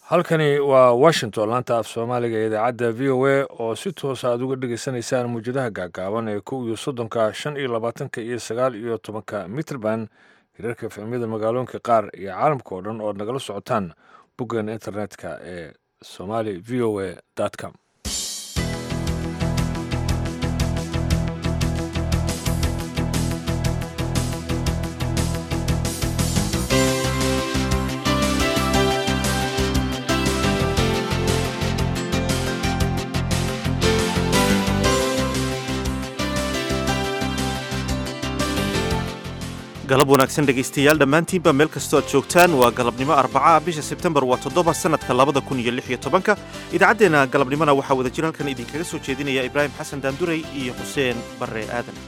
halkani waa washington laanta af soomaaliga ee idaacadda v o a oo si toosa aad uga dhegaysanaysaan muwjadaha gaagaaban ee kow iyo soddonka shan iyo labaatanka iyo sagaal iyo tobanka mitrband hirarka fahmyada magaalooyinka qaar iyo caalamka oo dhan ood nagala socotaan boggan internetka ee somali v o a com galab wanaagsan dhegaystayaal dhammaantiinba meel kastoo aad joogtaan waa galabnimo arbaca bisha sebtembar waa toddoba sannadka labada kun iyo lix iyo tobanka idaacaddeenna galabnimona waxaa wada jir halkan idinkaga soo jeedinaya ibraahim xasan daandurey iyo xuseen barre aadan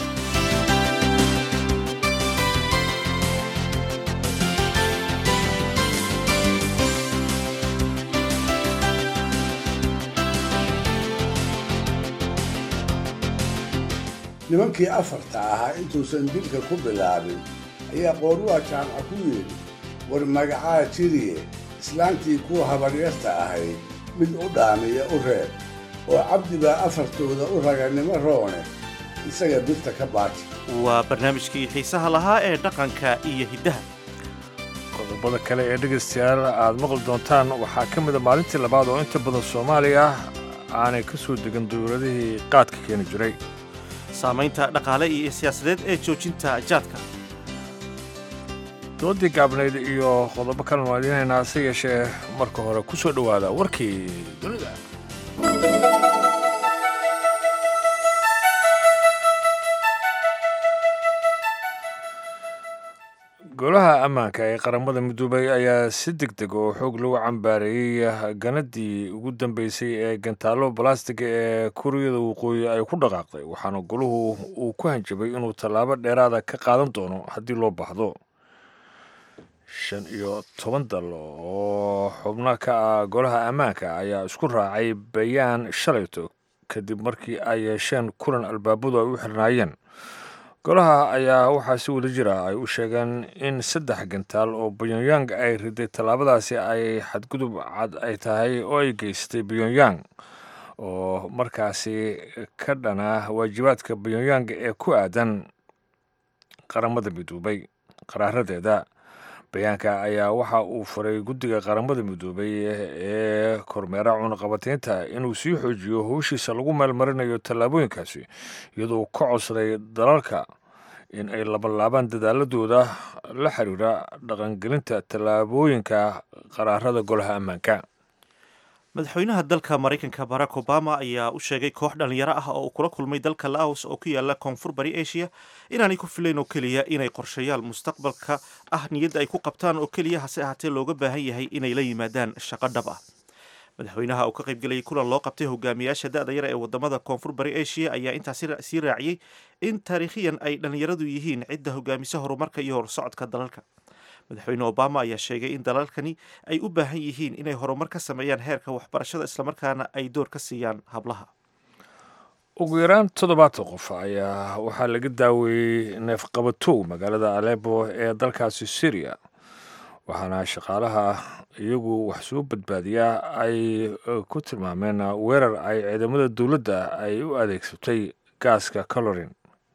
nimankii afarta ahaa intuusan dilka ku bilaabin ayaa qooruha jaamca ku yidhi war magacaa jiriye islaantii kuwa habaryarta ahayd mid u dhaamiya u reeb oo cabdi baa afartooda u raganimo roone isaga birta ka baaji waa barnaamijkii xiisaha lahaa ee dhaqanka iyo hiddaha qodobada kale ee dhegaystayaal aad maqli doontaan waxaa ka mida maalintii labaad oo inta badan soomaaliya aanay ka soo degan dowladihii qaadka keeni jiray saamaynta dhaqaale iyo siyaasadeed ee joojinta jaadka doodii gaabnayd iyo qodobo kalenu aadinaynaa hase yeeshee marka hore ku soo dhowaada warkii dunida golaha ammaanka ee qaramada midoobay ayaa si deg deg oo xoog lagu cambaareeyey ganadii ugu dambeysay ee gantaallo balastiga ee kuuriyada waqooyi ay ku dhaqaaqday waxaana goluhu uu ku hanjabay inuu tallaabo dheeraada ka qaadan doono haddii loo baahdo shan iyo toban dal oo xubno ka ah golaha ammaanka ayaa isku raacay bayaan shalayto kadib markii ay yeesheen kulan albaabadu ay u xirnaayeen golaha ayaa waxaa si wada jira ay u sheegeen in saddex gantaal oo pyongyang ay riday tallaabadaasi ay xadgudub cad ay tahay oo ay geystay pyongyang oo markaasi ka dhana waajibaadka pyongyang ee ku aadan qaramada midoobay qaraaradeeda bayaanka ayaa waxa uu faray guddiga qaramada midoobay ee kormeera cunaqabataynta inuu sii xoojiyo howshiisa lagu meelmarinayo tallaabooyinkaasi iyadoo ka codsaday dalalka in ay labalaabaan dadaaladooda la xiriira dhaqangelinta tallaabooyinka qaraarada golaha ammaanka madaxweynaha dalka maraykanka barack obama ayaa u sheegay koox dhallinyaro ah oo uu kula kulmay dalka laos oo ku yaala koonfur bari asia inaanay ku filayn oo keliya inay qorshayaal mustaqbalka ah niyadda ay ku qabtaan oo keliya hase ahaatee looga baahan yahay inay la yimaadaan shaqo dhab ah madaxweynaha uu ka qaybgelayay kulan loo qabtay hogaamiyaasha da-da yar ee wadamada koonfur bari asia ayaa intaas sii raaciyey in taariikhiyan ay dhallinyaradu yihiin cidda hogaamisa horumarka iyo horsocodka dalalka madaxweyne obama ayaa sheegay in dalalkani ay u baahan yihiin inay horumar ka sameeyaan heerka waxbarashada islamarkaana ay door ka siiyaan hablaha ugu yaraan toddobaatan qof ayaa waxaa laga daaweeyey neefqabatow magaalada alebo ee dalkaasi syriya waxaana shaqaalaha iyagu wax soo badbaadiyaa ay ku tilmaameen weerar ay ciidamada dowladda ay u adeegsatay gaaska calorin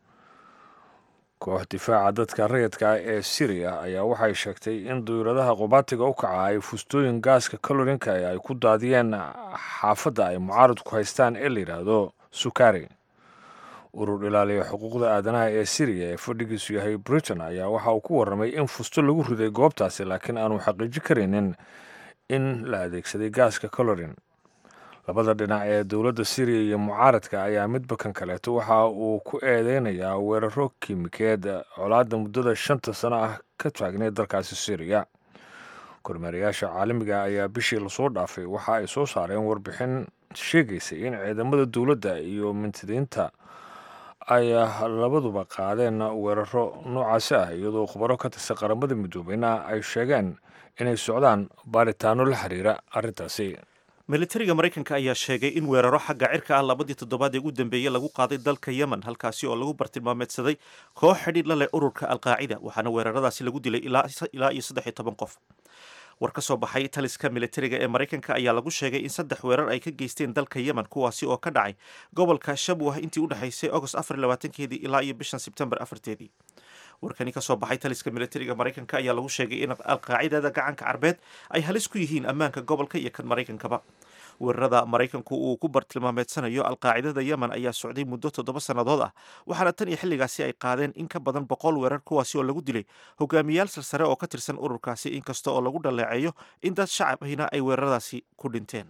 koox difaaca dadka rayidka ah ee syriya ayaa waxay sheegtay in duyuradaha qubaatiga u kaca ay fustooyin gaaska calorinka ay ku daadiyeen xaafadda ay mucaaradku haystaan ee la yidhaahdo sukari urur ilaaliya xuquuqda aadanaha ee syriya ee fadhigiisu yahay britain ayaa waxa uu ku warramay in fusto lagu riday goobtaasi laakiin aanu xaqiiji karaynin in la adeegsaday gaaska colorin labada dhinac ee dowladda syriya iyo mucaaradka ayaa midba kan kaleeto waxa uu ku eedeynayaa weeraro kiimikeed colaadda muddada shanta sano ah ka taagneed dalkaasi syriya kormeerayaasha caalamiga ayaa bishii lasoo dhaafay waxa ay soo saareen warbixin sheegaysay in ciidamada dowladda iyo mintidiinta ay labaduba qaadeen weeraro noocaasi ah iyadoo khubaro ka tirsan qaramada midoobeyna ay sheegeen inay socdaan baaritaano la xiriira arrintaasi militariga maraykanka ayaa sheegay in weeraro xagga cirka ah labadii toddobaad ee ugu dambeeyey lagu qaaday dalka yemen halkaasi oo lagu bartilmaameedsaday koox xidhiidh la leh ururka alqaacida waxaana weeraradaasi lagu dilay ilaa iyo saddex iyo toban qof war ka soo baxay taliska militariga ee maraykanka ayaa lagu sheegay in saddex weerar ay ka geysteen dalka yemen kuwaasi oo ka dhacay gobolka shabwah intii u dhexaysay agost afar labaatankeedii ilaa iyo bishan sebtembar afarteedii warkani ka soo baxay taliska militariga maraykanka ayaa lagu sheegay in alqaacidada gacanka carbeed ay halis ku yihiin ammaanka gobolka iyo kan maraykankaba weerarada maraykanku uu ku bartilmaameedsanayo alqaacidada yemen ayaa socday muddo toddoba sannadood ah waxaana tan iyo xilligaasi ay qaadeen in ka badan boqol weerar kuwaasi oo lagu dilay hogaamiyaal sarsare oo ka tirsan ururkaasi inkasta oo lagu dhaleeceeyo in dad shacabhina ay weeraradaasi ku dhinteen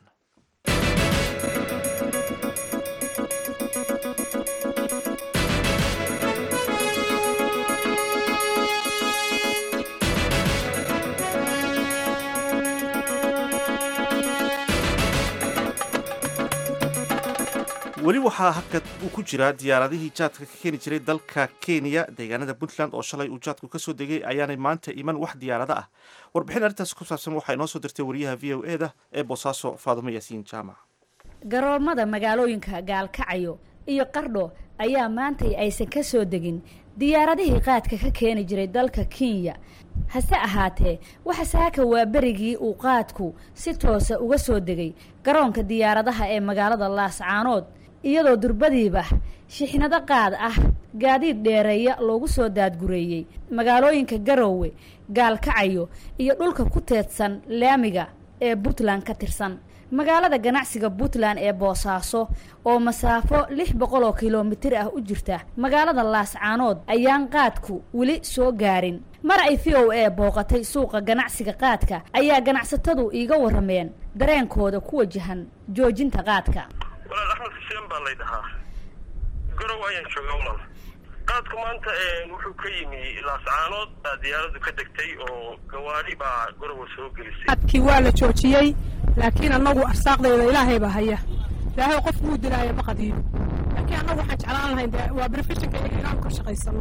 weli waxaa hakad uu ku jiraa diyaaradihii jaadka ka keeni jiray dalka kenya deegaanada puntland oo shalay uu jaadku kasoo degay ayaanay maanta iman wax diyaarada ah warbixin arrintaas ku saabsan waxaa inoo soo dirtay wariyaha v o e da ee boosaaso faadumo yaasiin jaamac garoomada magaalooyinka gaalkacayo iyo qardho ayaa maantay aysan ka soo degin diyaaradihii qaadka ka keeni jiray dalka kenya hase ahaatee waxa saaka waa berigii uu qaadku si toosa uga soo degay garoonka diyaaradaha ee magaalada laascaanood iyadoo durbadiiba shixnado qaad ah gaadiid dheereeya loogu soo daadgureeyey magaalooyinka garowe gaalkacayo iyo dhulka ku teedsan laamiga ee puntland ka tirsan magaalada ganacsiga puntland ee boosaaso oo masaafo lix boqol oo kilomitir ah u jirta magaalada laascaanood ayaan qaadku weli soo gaarin mar ay v o a booqatay suuqa ganacsiga qaadka ayaa ganacsatadu iiga warrameen dareenkooda ku wajahan joojinta qaadka walaal axmed xuseen baa lay dhahaa garow ayaan joogaa walaal qaadku maanta wuxuu ka yimi laascaanood baa diyaaradu ka degtay oo gawaadhi baa garowa soo gelisay qaadkii waa la joojiyey laakiin annagu arsaaqdayda ilaahay baa haya ilaahay qof wuu dilaaya ma qadiyo laakiin annagu waxaan jeclaan lahayn de waa brefeshinka iyaga inaanu ka shaqaysano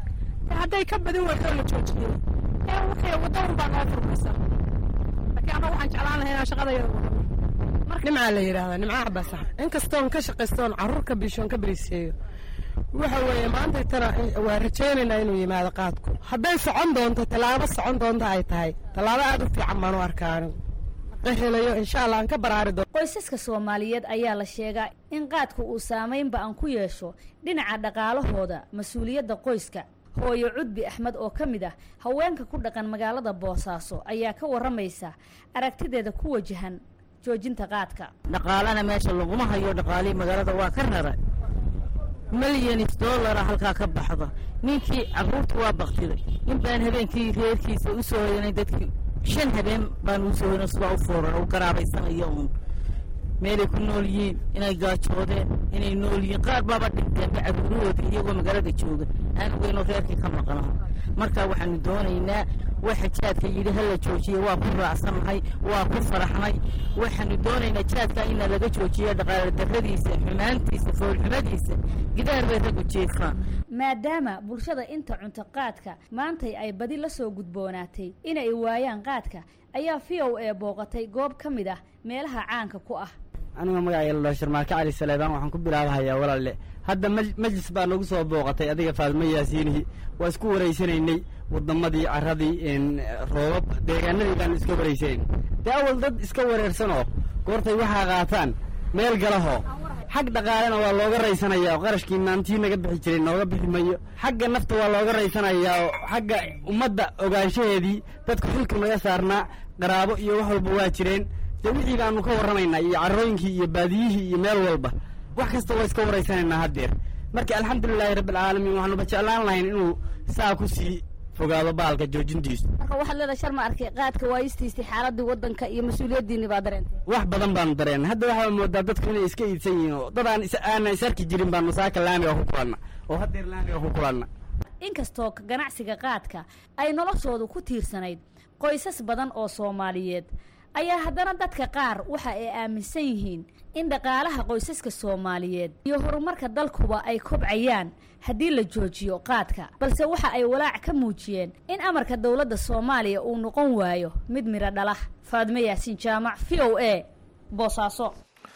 de hadday ka badin weydoo la joojiyey ee wixii wadda un baa noo furmaysa laakiin annagu waxaan jeclaan lahayn inaan shaqadayada wadano nimcaa la yidhaahdaa nimca cabasax inkastoon ka shaqaystoon carruurka bishoon ka beriseeyo waxa weeye maanta tana waa rajaynaynaa inuu yimaado qaadku hadday socon doonto tallaabo socon doonto ay tahay tallaabo aad u fiican baan u arkaa anigu qahelayo insha allah aan ka baraari doono qoysaska soomaaliyeed ayaa la sheegaa in qaadku uu saamaynba aan ku yeesho dhinaca dhaqaalahooda mas-uuliyadda qoyska hooyo cudbi axmed oo ka mid ah haweenka ku dhaqan magaalada boosaaso ayaa ka warramaysa aragtideeda ku wajahan joojinta qaadka dhaqaalana meesha laguma hayo dhaqaalihii magaalada waa ka rara milyanis dollara halkaa ka baxda ninkii carruurta waa baktiday nin baan habeenkii reerkiisa u soo hoyanay dadkii shan habeen baan uu soo hoyno sidaa u fooran u garaabaysanayo uun meelay ku nool yihiin inay gaajoodeen inay nool yihiin qaar baaba dhinteenba carruurahoodii iyagoo magaalada jooga aan ogeynoo reerkii ka maqnaho marka waxaanu doonaynaa waxa jaadka yidhi hala joojiye waa ku raacsannahay waa ku faraxnay waxaanu doonaynaa jaadka ina laga joojiyo dhaqaale darradiisa xumaantiisa foolxumadiisa gidaar bay raggu jeefaan maadaama bulshada inta cunto qaadka maantay ay badi la soo gudboonaatay inay waayaan qaadka ayaa v o a booqatay goob ka mid ah meelaha caanka ku ah aniga magacayga la dhaho sharmaarke cali saleebaan waxaan ku bilaabahayaa walaalle hadda majlis baa nagu soo booqatay adiga faadmo yaasiinihi waa isku waraysanaynay waddamadii carradii roobab deegaanadii baanu iska waraysanayn dee awal dad iska wareersanoo goortay waxaa qaataan meel galahoo xag dhaqaalena waa looga raysanayaa oo qarashkii maantii naga bixi jiray nooga bixi mayo xagga nafta waa looga raysanayaa oo xagga ummadda ogaanshaheedii dadka xilka naga saarnaa qaraabo iyo wax walba waa jireen dee wixii baanu ka warramaynaa iyo carrooyinkii iyo baadiyihii iyo meel walba wax kasta waa iska waraysanaynaa haddeer marka alxamdulilaahi rabbialcaalamiin waxaanuba jeclaan lahayn inuu saa ku sii fogaado baalka joojintiisu marka waxaad leedahay shar ma arkay qaadka waayistiisii xaaladii waddanka iyo mas-uuliyaddiinni baa dareentay wax badan baanu dareennay hadda waxaa moodaa dadku inay iska iidsan yihiin oo dad aan aanan is arki jirin baanu saaka laamiga ku kulanna oo haddeer laamiga ku kulanna inkastoo ganacsiga qaadka ay noloshoodu ku tiirsanayd qoysas badan oo soomaaliyeed ayaa haddana dadka qaar waxa ay aaminsan yihiin in dhaqaalaha qoysaska soomaaliyeed iyo horumarka dalkuba ay kobcayaan haddii la joojiyo qaadka balse waxa ay walaac ka muujiyeen in amarka dowladda soomaaliya uu noqon waayo mid midho dhala faadmo yaasiin jaamac v o a boosaaso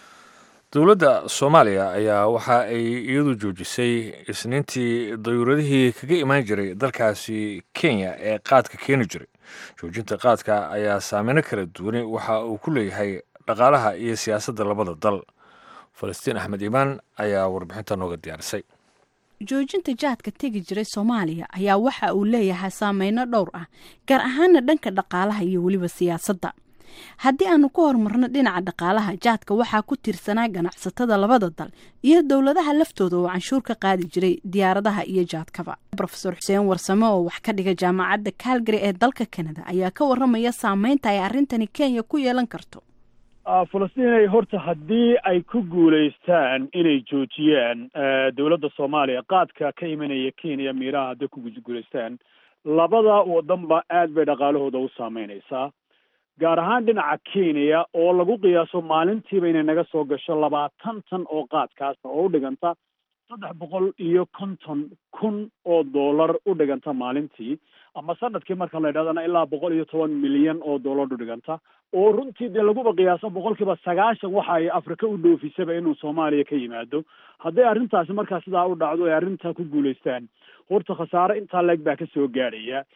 dowladda soomaaliya ayaa waxa ay iyadu joojisay isniintii dayuuradihii kaga imaan jiray dalkaasi kenya ee qaadka keeni jiray joojinta qaadka ayaa saameyno kala duwane waxa uu ku leeyahay dhaqaalaha iyo siyaasadda labada dal falastiin axmed iimaan ayaa warbixinta nooga diyaarisay joojinta jaadka tegi jiray soomaaliya ayaa waxa uu leeyahay saameyno dhowr ah gaar ahaana dhanka dhaqaalaha iyo weliba siyaasadda haddii aanu ku horumarno dhinaca dhaqaalaha jaadka waxaa ku tiirsanaa ganacsatada labada dal iyo dowladaha laftooda oo canshuur ka qaadi jiray diyaaradaha iyo jaadkaba rofeor xuseen warsame oo wax ka dhiga jaamacadda calgary ee dalka kanada ayaa ka waramaya saameynta ay arrintani kenya ku yeelan karto falastiin horta haddii ay ku guulaystaan inay joojiyaan dowladda soomaaliya qaadka ka imanaya kenya miiraha hadday ku guulaystaan labada wadanba aad bay dhaqaalahooda u saameynaysaa gaar ahaan dhinaca kenya oo lagu qiyaaso maalintiiba inay naga soo gasho labaatan tan oo qaadkaasa oo u dhiganta saddex boqol iyo konton kun oo dollar u dhiganta maalintii ama sanadkii marka la yidhahdana ilaa boqol iyo toban milyan oo dollar u dhiganta oo runtii dee laguba qiyaaso boqolkiiba sagaashan waxa ay afrika u dhoofisaba inuu soomaaliya ka yimaado hadday arrintaasi markaa sidaa u dhacdo ay arrintaa ku guulaystaan horta khasaare intaa leeg baa ka soo gaadhaya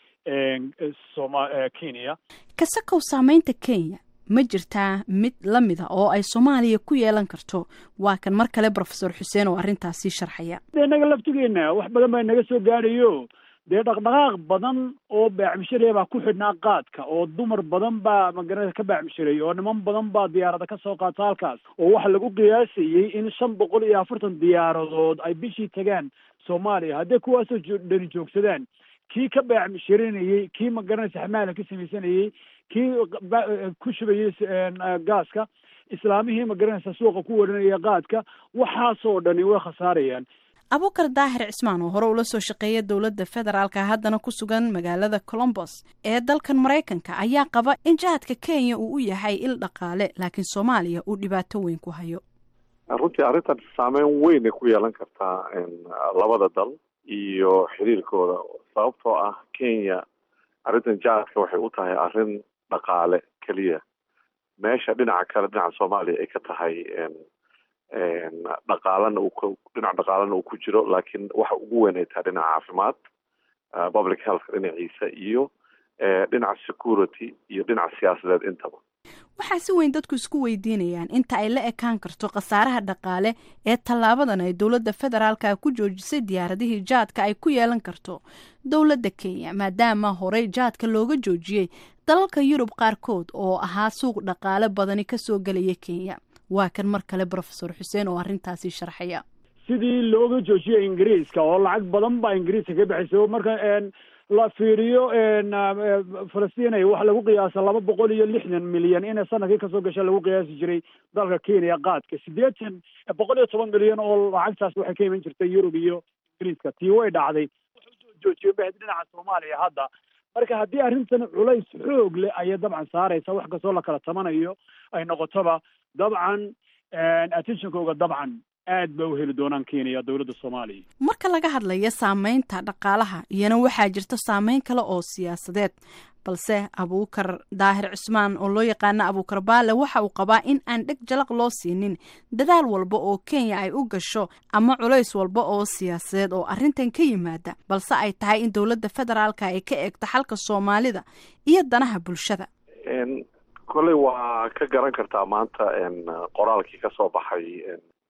soma kenya kasakow saameynta kenya ma jirtaa mid la mid a oo ay soomaaliya ku yeelan karto waa kan mar kale rofesor xuseen oo arrintaasi sharxaya de inaga laftigeena wax badan baa naga soo gaadhayo dee dhaqdhaqaaq badan oo baacmishareya baa ku xidhnaa qaadka oo dumar badan baa magarana ka baacmishareey oo niman badan baa diyaarada ka soo qaata halkaas oo waxa lagu qiyaasayey in shan boqol iyo afartan diyaaradood ay bishii tagaan soomaaliya hadday kuwaasoo dhani joogsadaan kii ka baacmisharinayey kii magaranaysa xamaala ka samaysanayey kii ku shubayey gaaska islaamihii magaranaysa suuqa ku warinaya qaadka waxaasoo dhani way khasaarayaan abukar daahir cismaan oo hore ula soo shaqeeya dowladda federaalka haddana ku sugan magaalada colombos ee dalkan maraykanka ayaa qaba in jahadka kenya uu u yahay il dhaqaale laakiin soomaaliya uu dhibaato weyn ku hayo runtii arrintan saameyn weynay ku yeelan kartaa labada dal iyo xiriirkooda sababtoo ah kenya arrintan jahadka waxay u tahay arrin dhaqaale keliya meesha dhinaca kale dhinaca soomaaliya ay ka tahay dhaqaalana uu dhinac dhaqaalana uu ku jiro laakiin waxa ugu weyn ay tahay dhinaca caafimaad public health dhinaciisa iyo dhinaca security iyo dhinaca siyaasadeed intaba waxaa si weyn dadku isku weydiinayaan inta ay la ekaan karto khasaaraha dhaqaale ee tallaabadan ay dowladda federaalka ku joojisay diyaaradihii jaadka ay ku yeelan karto dowladda kenya maadaama horey jaadka looga joojiyey dalalka yurub qaarkood oo ahaa suuq dhaqaale badani kasoo gelaya kenya waa kan mar kale rofesor xuseen oo arrintaasi sharxaya sidii looga joojiyay ingiriiska oo lacag badan baa ingiriiska ka baxaysa marka la fiiriyo falastinay waxa lagu qiyaasa laba boqol iyo lixdan milyan inay sanadkii kasoo gasha lagu qiyaasi jiray dalka kenya qaadka sideetan boqol iyo toban milyan oo lacagtaas waxay ka iman jirtay yurub iyo ingiriiska tii way dhacday wuxuu joojiyo bahd dhinaca soomaaliya hadda marka haddii arrintan culays xoog leh ayay dabcan saaraysa wax kastoo la kala tamanayo ay noqotoba dabcan attentionkooga dabcan aad ba u heli doonaan kenya dowladda soomaaliya marka laga hadlayo saameynta dhaqaalaha iyana waxaa jirta saameyn kale oo siyaasadeed balse abuukar daahir cismaan oo loo yaqaano abuukar baale waxa uu qabaa in aan dheg jalaq loo siinin dadaal walba oo kenya ay u gasho ama culays walba oo siyaasadeed oo arrintan ka yimaada balse ay tahay in dowladda federaalka ay ka eegto xalka soomaalida iyo danaha bulshada kolley waa ka garan kartaa maanta qoraalkii ka soo baxay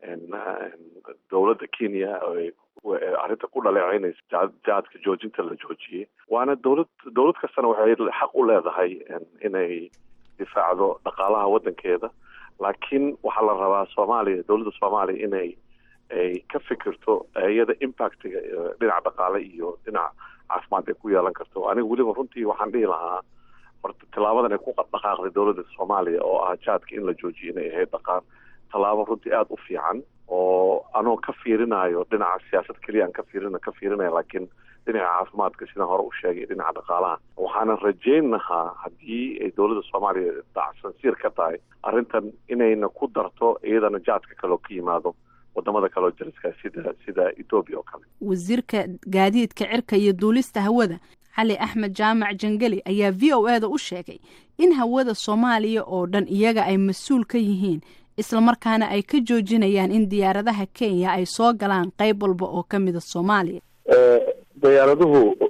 dowladda kenya arrinta ku dhaleeceynaysa jahadka joojinta la joojiyey waana dowlad dowlad kastana waxay xaq u leedahay inay difaacdo dhaqaalaha waddankeeda laakiin waxaa la rabaa soomaaliya dowladda soomaaliya inay ay ka fikirto iyada impactiga dhinaca dhaqaale iyo dhinaca caafimaad ay ku yeelan karto aniga weliba runtii waxaan dhihi lahaa horta tallaabadan ay ku dhaqaaqday dowladda soomaaliya oo ah jahadka in la joojiyo inay ahayd dhaqaan tallaabo runtii aada u fiican oo anoo ka fiirinayo dhinaca siyaasad keliya aan ka fiirin ka fiirinaya laakiin dhinaca caafimaadka sidaan hore u sheegay dhinaca dhaqaalaha waxaanan rajayn lahaa haddii ay dowladda soomaaliya dacsansiir ka tahay arrintan inayna ku darto iyadana jaadka kaleo ka yimaado wadamada kaleo jariska sida sida etoobiya oo kale wasiirka gaadiidka cirka iyo duulista hawada cali axmed jaamac jangeli ayaa v o e da u sheegay in hawada soomaaliya oo dhan iyaga ay mas-uul ka yihiin islamarkaana ay ka joojinayaan in diyaaradaha kenya ay soo galaan qayb walba oo ka mida soomaaliya diyaaraduhu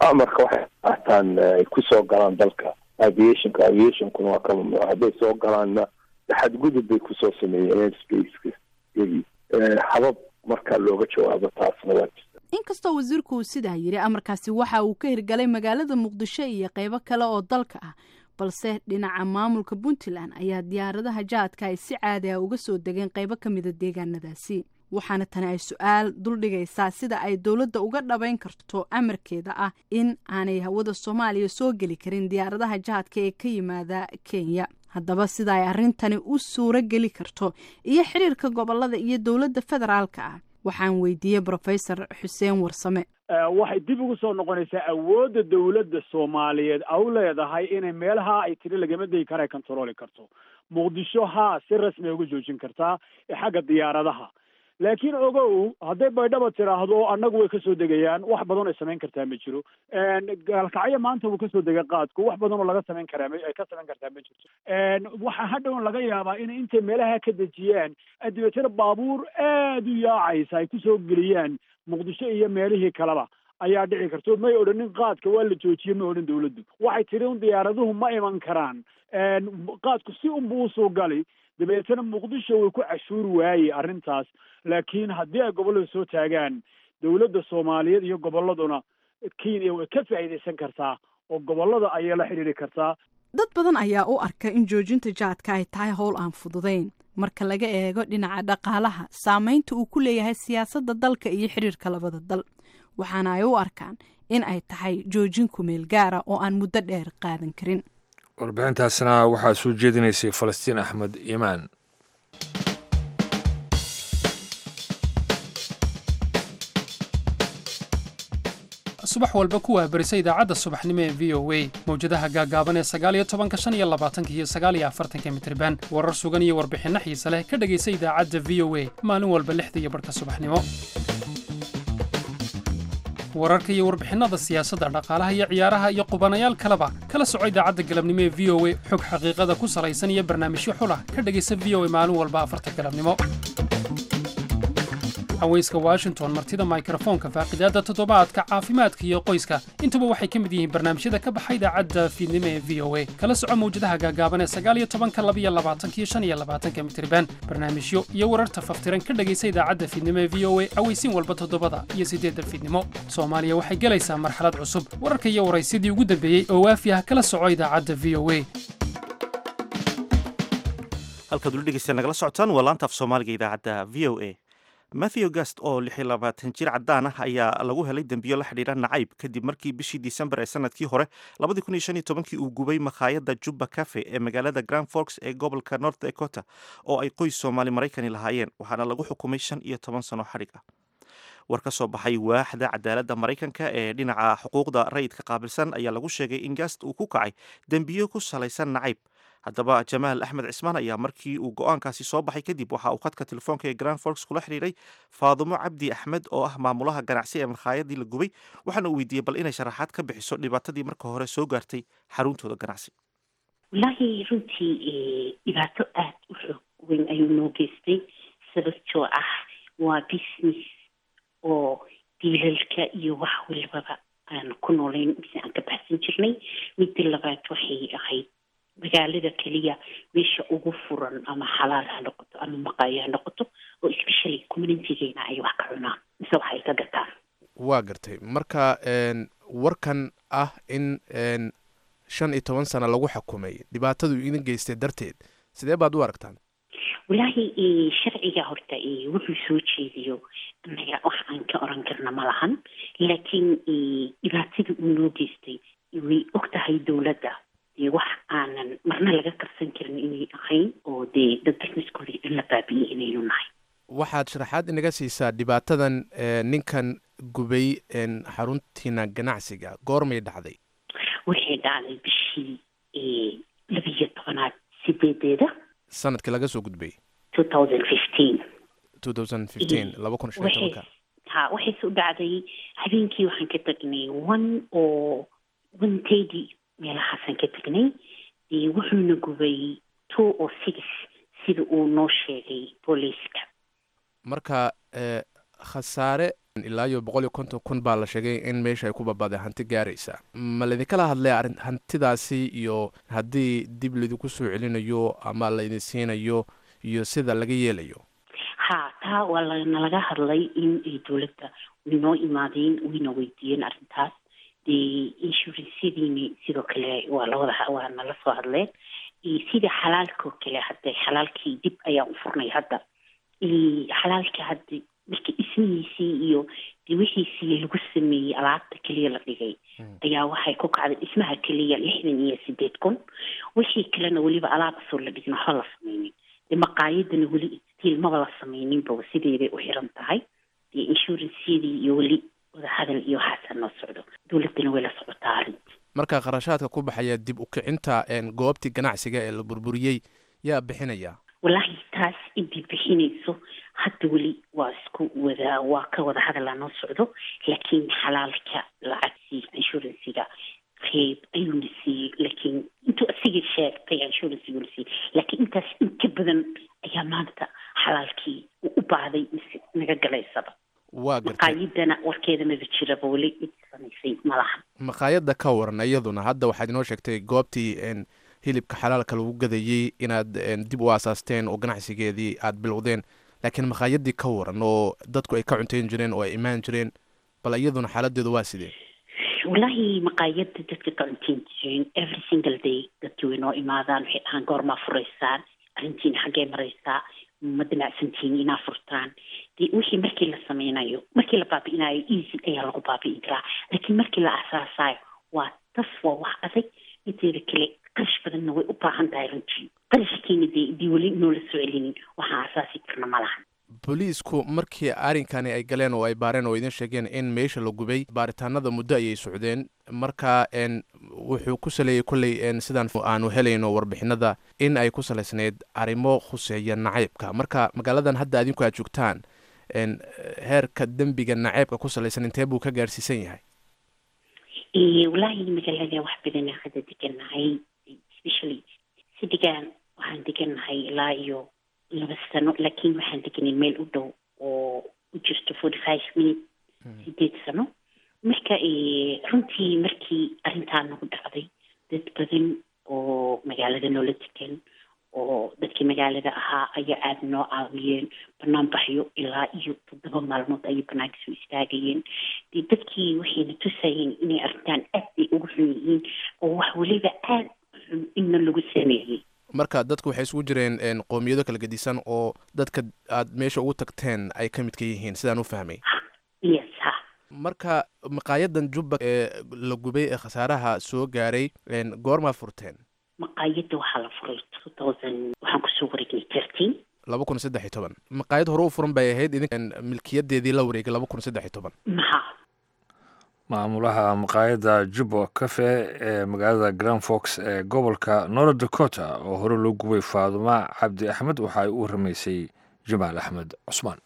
amarka waxay qaataan ay kusoo galaan dalka aviationka aviationkuna waa ka mamnuuc hadday soo galaanna xadgudub bay kusoo sameeyeen airspace iyagii habab markaa looga jawaabo taasna waa jirta inkastoo wasiirku uu sidaa yidhi amarkaasi waxa uu ka hirgalay magaalada muqdisho iyo qeybo kale oo dalka ah balse dhinaca maamulka puntland ayaa diyaaradaha jaadka ay si caadi ah uga soo degeen qeybo ka mida deegaanadaasi waxaana tani ay su-aal duldhigaysaa sida ay dowladda uga dhabayn karto amarkeeda ah in aanay hawada soomaaliya soo geli karin diyaaradaha jaadka ee ka yimaada kenya haddaba sida ay arrintani u suuro geli karto iyo xiriirka gobolada iyo dowladda federaalka ah waxaan weydiiyey brofesor xuseen warsame waxay dib ugu soo noqonaysaa awoodda dowladda soomaaliyeed au leedahay inay meelaha ay tiri lagama degi kara ay controli karto muqdisho haa si rasmi uga joojin kartaa ee xagga diyaaradaha laakiin ogow hadday baydhaba tiraahdo annagu way kasoo degayaan wax badan ay samayn kartaa ma jiro gaalkacyo maanta wuu kasoo degay qaadku wax badan oo laga samayn karaa ay ka samayn kartaa ma jirto waxaa hadhown laga yaabaa in intay meelaha ka dejiyaan dabeetana baabuur aada u yaacaysa ay kusoo geliyaan muqdisho iyo meelihii kaleba ayaa dhici karto may odhanin qaadka waa la joojiye may odhan dawladdu waxay tiri un diyaaraduhu ma iman karaan qaadku si unbu usoo gali dabeetana muqdisho way ku cashuuri waaye arrintaas laakiin haddii ay gobollada soo taagaan dowladda soomaaliyeed iyo gobolladuna kenya way ka faa'iidaysan kartaa oo gobollada ayay la xidhiiri kartaa dad badan ayaa u arka in joojinta jaadka ay tahay howl aan fududayn marka laga eego dhinaca dhaqaalaha saamaynta uu ku leeyahay siyaasadda dalka iyo xidhiirka labada dal waxaana ay u arkaan in ay tahay joojin kumeel gaara oo aan muddo dheer qaadan karin warbixintaasna waxaa soo jeedinaysay falastiin axmed iimaan subax walba ku waabarisa idaacadda subaxnimo ee v o a mawjadaha gaagaaban ee sagaaliyo tobanka shan iyo labaatanka iyo sagaaliyo afartanka mitriban warar sugan iyo warbixinno xiise leh ka dhegaysa idaacadda v o a maalin walba lixda iyo barhka subaxnimo wararka iyo warbixinnada siyaasadda dhaqaalaha iyo ciyaaraha iyo qubanayaal kaleba kala soco idaacadda galabnimo ee v o a xog xaqiiqada ku salaysan iyo barnaamijyo xulah ka dhegaysa v o a maalin walba afarta galabnimo haweyska washington martida mikrofoonka faaqidaadda toddobaadka caafimaadka iyo qoyska intuba waxay ka mid yihiin barnaamijyada ka baxa idaacadda fiidnimo ee v o a kala soco mawjadaha gaagaaban ee sagaal iyo tobanka labiyo labaatanka iyo shan iyo labaatanka mitriban barnaamijyo iyo wararta faftiran ka dhegaysa idaacadda fiidnimo ee v o a aweysiin walba toddobada iyo siddeedda fiidnimo soomaaliya waxay gelaysaa marxalad cusub wararka iyo waraysidii ugu dambeeyey oo waafi ah kala soco idaacadda v o a halkaad ula dhegeysta nagala socotaan waa laanta af soomaaliga idaacadda v o a matthew gast oo lix iyo labaatan jir caddaan ah ayaa lagu helay dembiyo la xidhiira nacayb kadib markii bishii disembar ee sanadkii hore labadii kun iyo shan iyo tobankii uu gubay makhaayadda jubba cafe ee magaalada grand forks ee gobolka north dakota oo ay qoys soomaali maraykani lahaayeen waxaana lagu xukumay shan iyo toban sano xadhig ah war ka soo baxay waaxda cadaaladda maraykanka ee dhinaca xuquuqda rayidka qaabilsan ayaa lagu sheegay in gast uu ku kacay dembiyo ku salaysan nacayb haddaba jamaal axmed cismaan ayaa markii uu go-aankaasi soo baxay kadib waxa uu khadka telefoonka ee grand forks kula xidhiiray faadumo cabdi axmed oo ah maamulaha ganacsi ee makhaayadii la gubay waxaana uu weydiiyey bal inay sharaxaad ka bixiso dhibaatadii marka hore soo gaartay xaruntooda ganacsi wallaahi runtii dhibaato aada u xoog weyn ayuu noo geystay sababtoo ah waa business oo diilalka iyo wax walbaba aan ku noolayn mise aan ka baxsan jirnay midda labaad waxay ahayd magaalada keliya meesha ugu furan ama xalaal ha noqoto ama maqaayo ha noqoto oo especially communitygeena ay wax ka cunaan mise wax ay ka gataan waa gartay marka warkan ah in shan iyo toban sano lagu xukumay dhibaatadu idin geystay darteed sidee baad u aragtaan wallaahi sharciga horta wuxuu soo jeediyo anaga wax aan ka oran karna ma lahan laakiin dhibaatada uu noo geystay way og tahay dowladda dee wax aanan marna laga qabsan karin inay ahayn oo dee dad businesskooda in la baabiyey inaynu nahay waxaad sharaxaad inaga siisaa dhibaatadan ninkan gubay xaruntiina ganacsiga goormay dhacday waxay dhacday bishii labiyo tobanaad sideedeeda sanadkii laga soo gudbay two thousand fifteen two thousand fifteen laba kun shan iyo tobanka ha waxayse u dhacday habeenkii waxaan ka tagnay one oo one thirty meelahaasaan ka tegnay wuxuuna gubay two oo six sida uu noo sheegay booliiska marka khasaare ilaa iyo boqol iyo konton kun baa la sheegay in meesha ay ku babaaday hanti gaaraysa ma laidinkala hadlay arrin hantidaasi iyo haddii dib laidinku soo celinayo ama laidin siinayo iyo sida laga yeelayo ha taa waa lanalaga hadlay in ay dowladda waynoo imaadeen wayna weydiiyeen arrintaas dee inshuransyadiini sidoo kale waa lawada waa nala soo hadleen sida xalaalkao kale hadda xalaalkii dib ayaan u furnay hadda xalaalka hadda marka dhismihiisii iyo de wixiisii lagu sameeyey alaabta keliya la dhigay ayaa waxay ku kacday dhismaha keliya lixdan iyo sideed kun wixii kalena weliba alaabasoo la dhigin waxba la sameynin de maqaayadana weli stiil maba la sameyninba sideeday u xiran tahay dee inshurancyadii iyo weli wadahadal iyo waxaasa noo socdo dowladdana way la socotaa arrinta marka kharashaadka ku baxaya dib u kicinta goobtii ganacsiga ee la burburiyey yaa bixinaya wallaahi taas intii bixinayso hadda weli waa isku wada waa ka wada hadalaa noo socdo laakiin xalaalka lacagtii inshuransiga qeyb ayuuna siiyey laakiin intuu asiga sheegtay inshuransiguna siiyey laakiin intaas in ka badan ayaa maanta xalaalkii u baahday mise naga galaysaba waa gartay maqaayadana warkeeda maba jiraba weli cid samaysay malahan maqaayadda ka waran iyaduna hadda waxaad inoo sheegtay goobtii hilibka xalaalka lagu gadayey inaad dib u aasaasteen oo ganacsigeedii aad bilowdeen laakiin maqaayadii ka waran oo dadku ay ka cuntayn jireen oo ay imaan jireen bal iyaduna xaaladeedu waa sidee wallaahi maqaayada dadka ka cuntayn jireen every single day dadkii way noo imaadaan waxay dhahaan goormaa furaysaan arrintiina xaggee maraysaa ma damacsantihiin inaa furtaan de wixii markii la sameynayo markii la baabi'inayo easy ayaa lagu baabi'in karaa laakiin markii la aasaasayo waa tas waa wax adag inteeda kale qarash badanna way u baahan tahay runtii qarashkiina dee dii weli noola soo celinin waxaan asaasi karna ma lahan booliisku markii arrinkani ay galeen oo ay baareen oo idin sheegeen in meesha la gubay baaritaanada muddo ayay socdeen marka n wuxuu ku saleeyey kolley sidaan aanu helayno warbixinada in ay ku salaysnayd arrimo khuseeya nacaybka marka magaaladan hadda adinku aad joogtaan heerka dembiga nacaybka ku salaysan intee buu ka gaarsiisan yahay wallaahi magaalada wax badan hadda deganahay especially sidigan waxaan deganahay ilaa iyo laba sano laakiin waxaan deganay meel u dhow oo u jirto forty five minute sideed sano marka runtii markii arrintaa nagu dhacday dad badan oo magaalada noola degan oo dadkii magaalada ahaa ayaa aada noo caawiyeen banaan baxyo ilaa iyo toddoba maalmood ayay banaanka soo istaagayeen de dadkii waxayna tusayeen inay arrintaan aad ay ugu xun yihiin oo wax weliba aada xun inna lagu sameeyey marka dadku waxay isugu jireen qoomiyado kala gedisan oo dadka aad meesha ugu tagteen ay ka midka yihiin sidaan u fahmay yes ha marka maqaayadan jubba ee la gubay ee khasaaraha soo gaaray goormaa furteen maqaayadda waxaa la furay two thousand waxaan kusoo wareegnay thirteen laba kun saddex iyo toban maqaayad hore u furan bay ahayd idin milkiyadeedii la wareegay laba kun saddex iyo toban maha maamulaha maqaayadda jubbo cafe ee magaalada grand fox ee gobolka north dakota oo hore loo gubay faaduma cabdi axmed waxa ay u ramaysay jamaal axmed cusmaan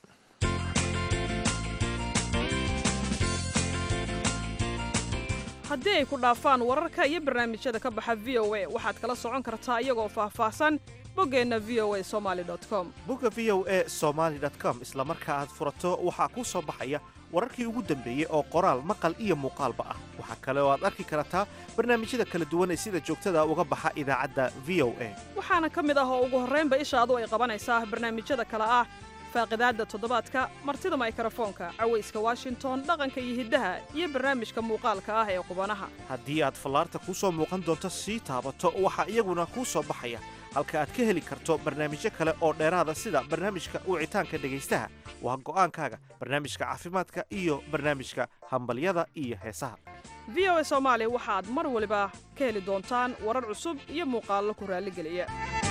haddii ay ku dhaafaan wararka iyo barnaamijyada ka baxa v o a waxaad kala socon kartaa iyagoo faahfaahsan boggeenna v o a somaali com bogga v o a somaali com isla marka aad furato waxaa kuu soo baxaya wararkii ugu dambeeyey oo qoraal maqal iyo muuqaalba ah waxaa kale oo aad arki kartaa barnaamijyada kala duwan ee sida joogtada uga baxa idaacadda v o a waxaana ka mid ah oo ugu horraynba ishaadu ay qabanaysaa barnaamijyada kale ah faaqidaadda toddobaadka martida maykrofoonka cawayska washington dhaqanka iyo hiddaha iyo barnaamijka muuqaalka ah ee qubanaha haddii aad fallaarta kuu soo muuqan doonto sii taabato waxaa iyaguna kuu soo baxaya halka aad ka heli karto barnaamijyo kale oo dheeraada sida barnaamijka wicitaanka dhegaystaha waa go'aankaaga barnaamijka caafimaadka iyo barnaamijka hambalyada iyo heesaha v o a soomaali waxaad mar waliba ka heli doontaan warar cusub iyo muuqaallo ku raalligeliya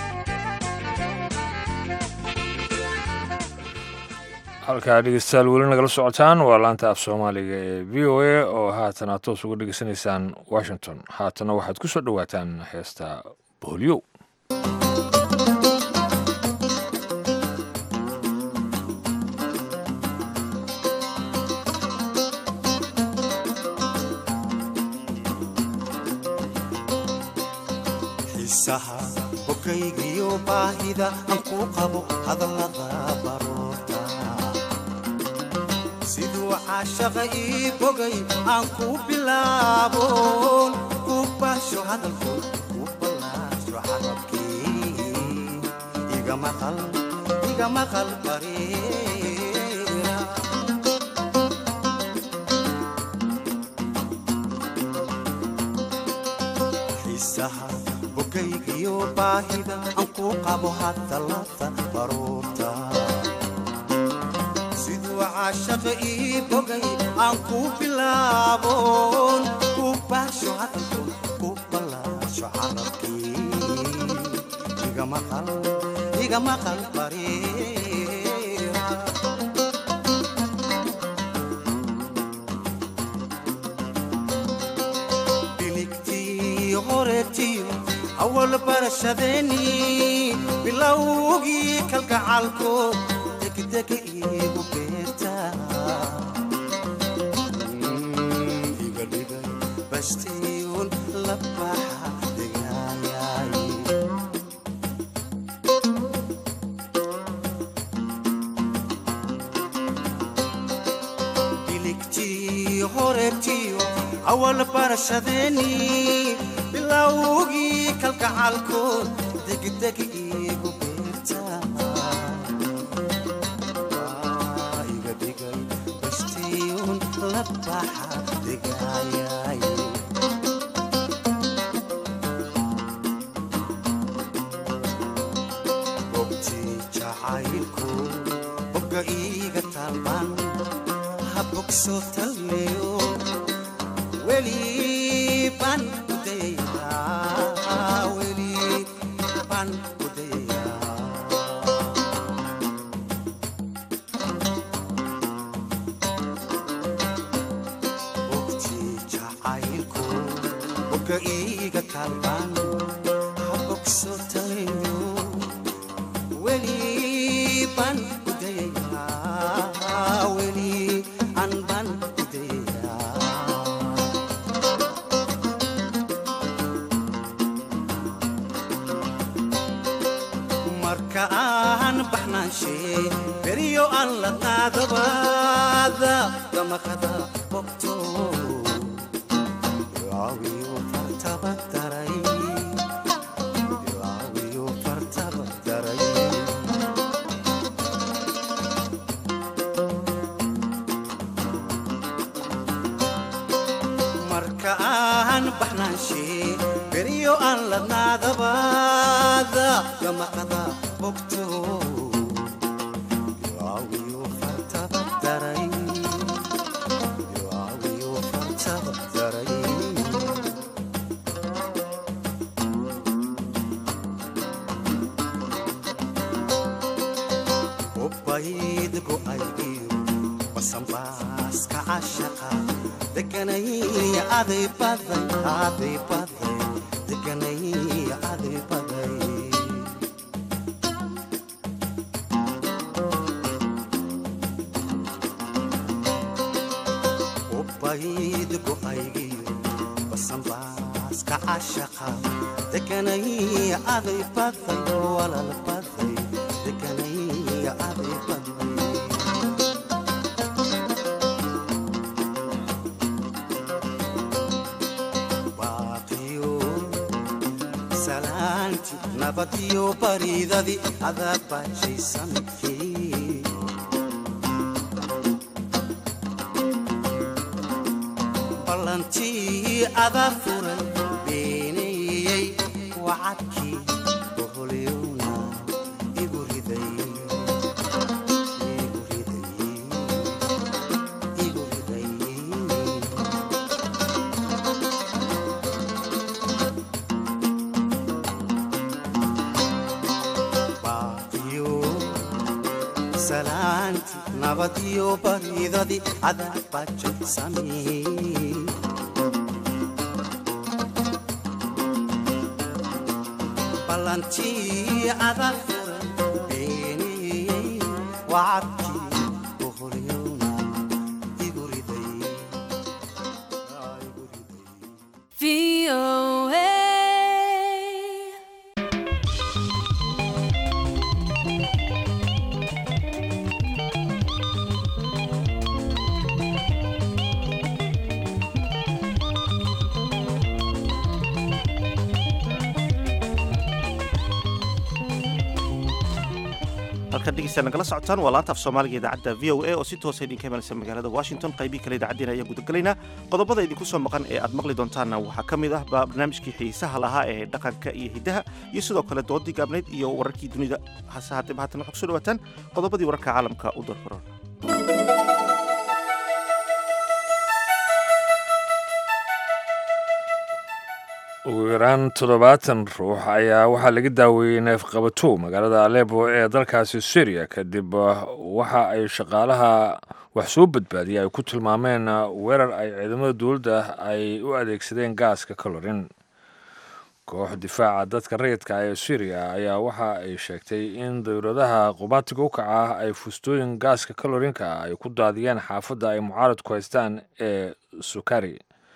halkaa dhegeystayaal weli nagala socotaan waa laanta af soomaaliga ee v o a oo haatan aad toos uga dhegeysanaysaan washington haatana waxaad ku soo dhowaataan heesta boolyow xiisaha bogaygiyo baahida aan ku qabo hadallada baroorta siduu caashaqa ii bogay aan ku bilaabon ku baasho hadalkood ku ballaasho carabkii iga maqal iga maqal bareera xiisaha bogaygiyo baahida aan ku qabo hadallada baruurta siduu caashaqa ii bogay aan ku bilaabon ku baasho hadalkood ku ballaasho carabkii iga maqal iga maqal bareera biligtii horeetiyo awal barashadeennii bilowgii kalgacalkood degdega iigu beerta iga dhigay bastiyuun la baxa degaayay biligtii horeetiyo awal barashadeennii bilowgii kalgacalkood degdeg iigu beerta Waa iga dhigay bastiyuun la baxa degaayay gobtii jacaylku bogga iiga taalban ha bogso talmeyo weli baan ku dayayaa weli baan ku dayayaa bogtii jacaylku bogga iiga taalban ha bogso talmeyo weli baan ku dayayaa weli aan baan ku dayayaa marka aan baxnaanshe beryo aan la qaadabaada damaqada bogto ilaawiyo fartaba daray ilaawiyo fartaba daray marka aan baxnaanshe beryo aan la naadabaada damaqada bogto ilaawiyo fartaba daray ilaawiyo fartaba daray ubayd go'aygiyo basanbaaska cashaqa deganaya aday baday aday baday deganaya aday baday ubayd go'aygiyo basanbaaska cashaqa deganaya aday baday walal baday deganaya aday baday baaqiyo salaanti nabadiyo baridadi adaa baajaysankii ballantii adaa furay beeneeyey wacadkii boholyowna igu riday igu riday igu riday baaqiyo salaanti nabadiyo baridadi adaa baajaysamee ballantii adaa furay beeneeyey wacadkii boholyowna igu riday halkaad dhegeysta nagala socotaan waa laanta af soomaaliga idaacadda v o a oo si toosa idinka imanaysa magaalada washington qaybii kale idaacaddiina ayaan gudagelaynaa qodobada idinku soo maqan ee aad maqli doontaanna waxaa ka mid ah barnaamijkii xiisaha lahaa ee dhaqanka iyo hiddaha iyo sidoo kale doodii gaabnayd iyo wararkii dunida hase haddee haatan waxaa kusoo dhawaataan qodobadii wararka caalamka u darfuran ugu yaraan toddobaatan ruux ayaa waxaa laga daaweeyey neefqabato magaalada alebo ee dalkaasi syriya kadib waxa ay shaqaalaha wax soo badbaadiyay ay ku tilmaameen weerar ay ciidamada dowladda ay u adeegsadeen gaaska kalorin koox difaaca dadka rayidka ee syriya ayaa waxa ay sheegtay in dowladaha qubaatiga u kaca ay fustooyin gaaska kalorinka ay ku daadiyeen xaafadda ay mucaaradku haystaan ee sukari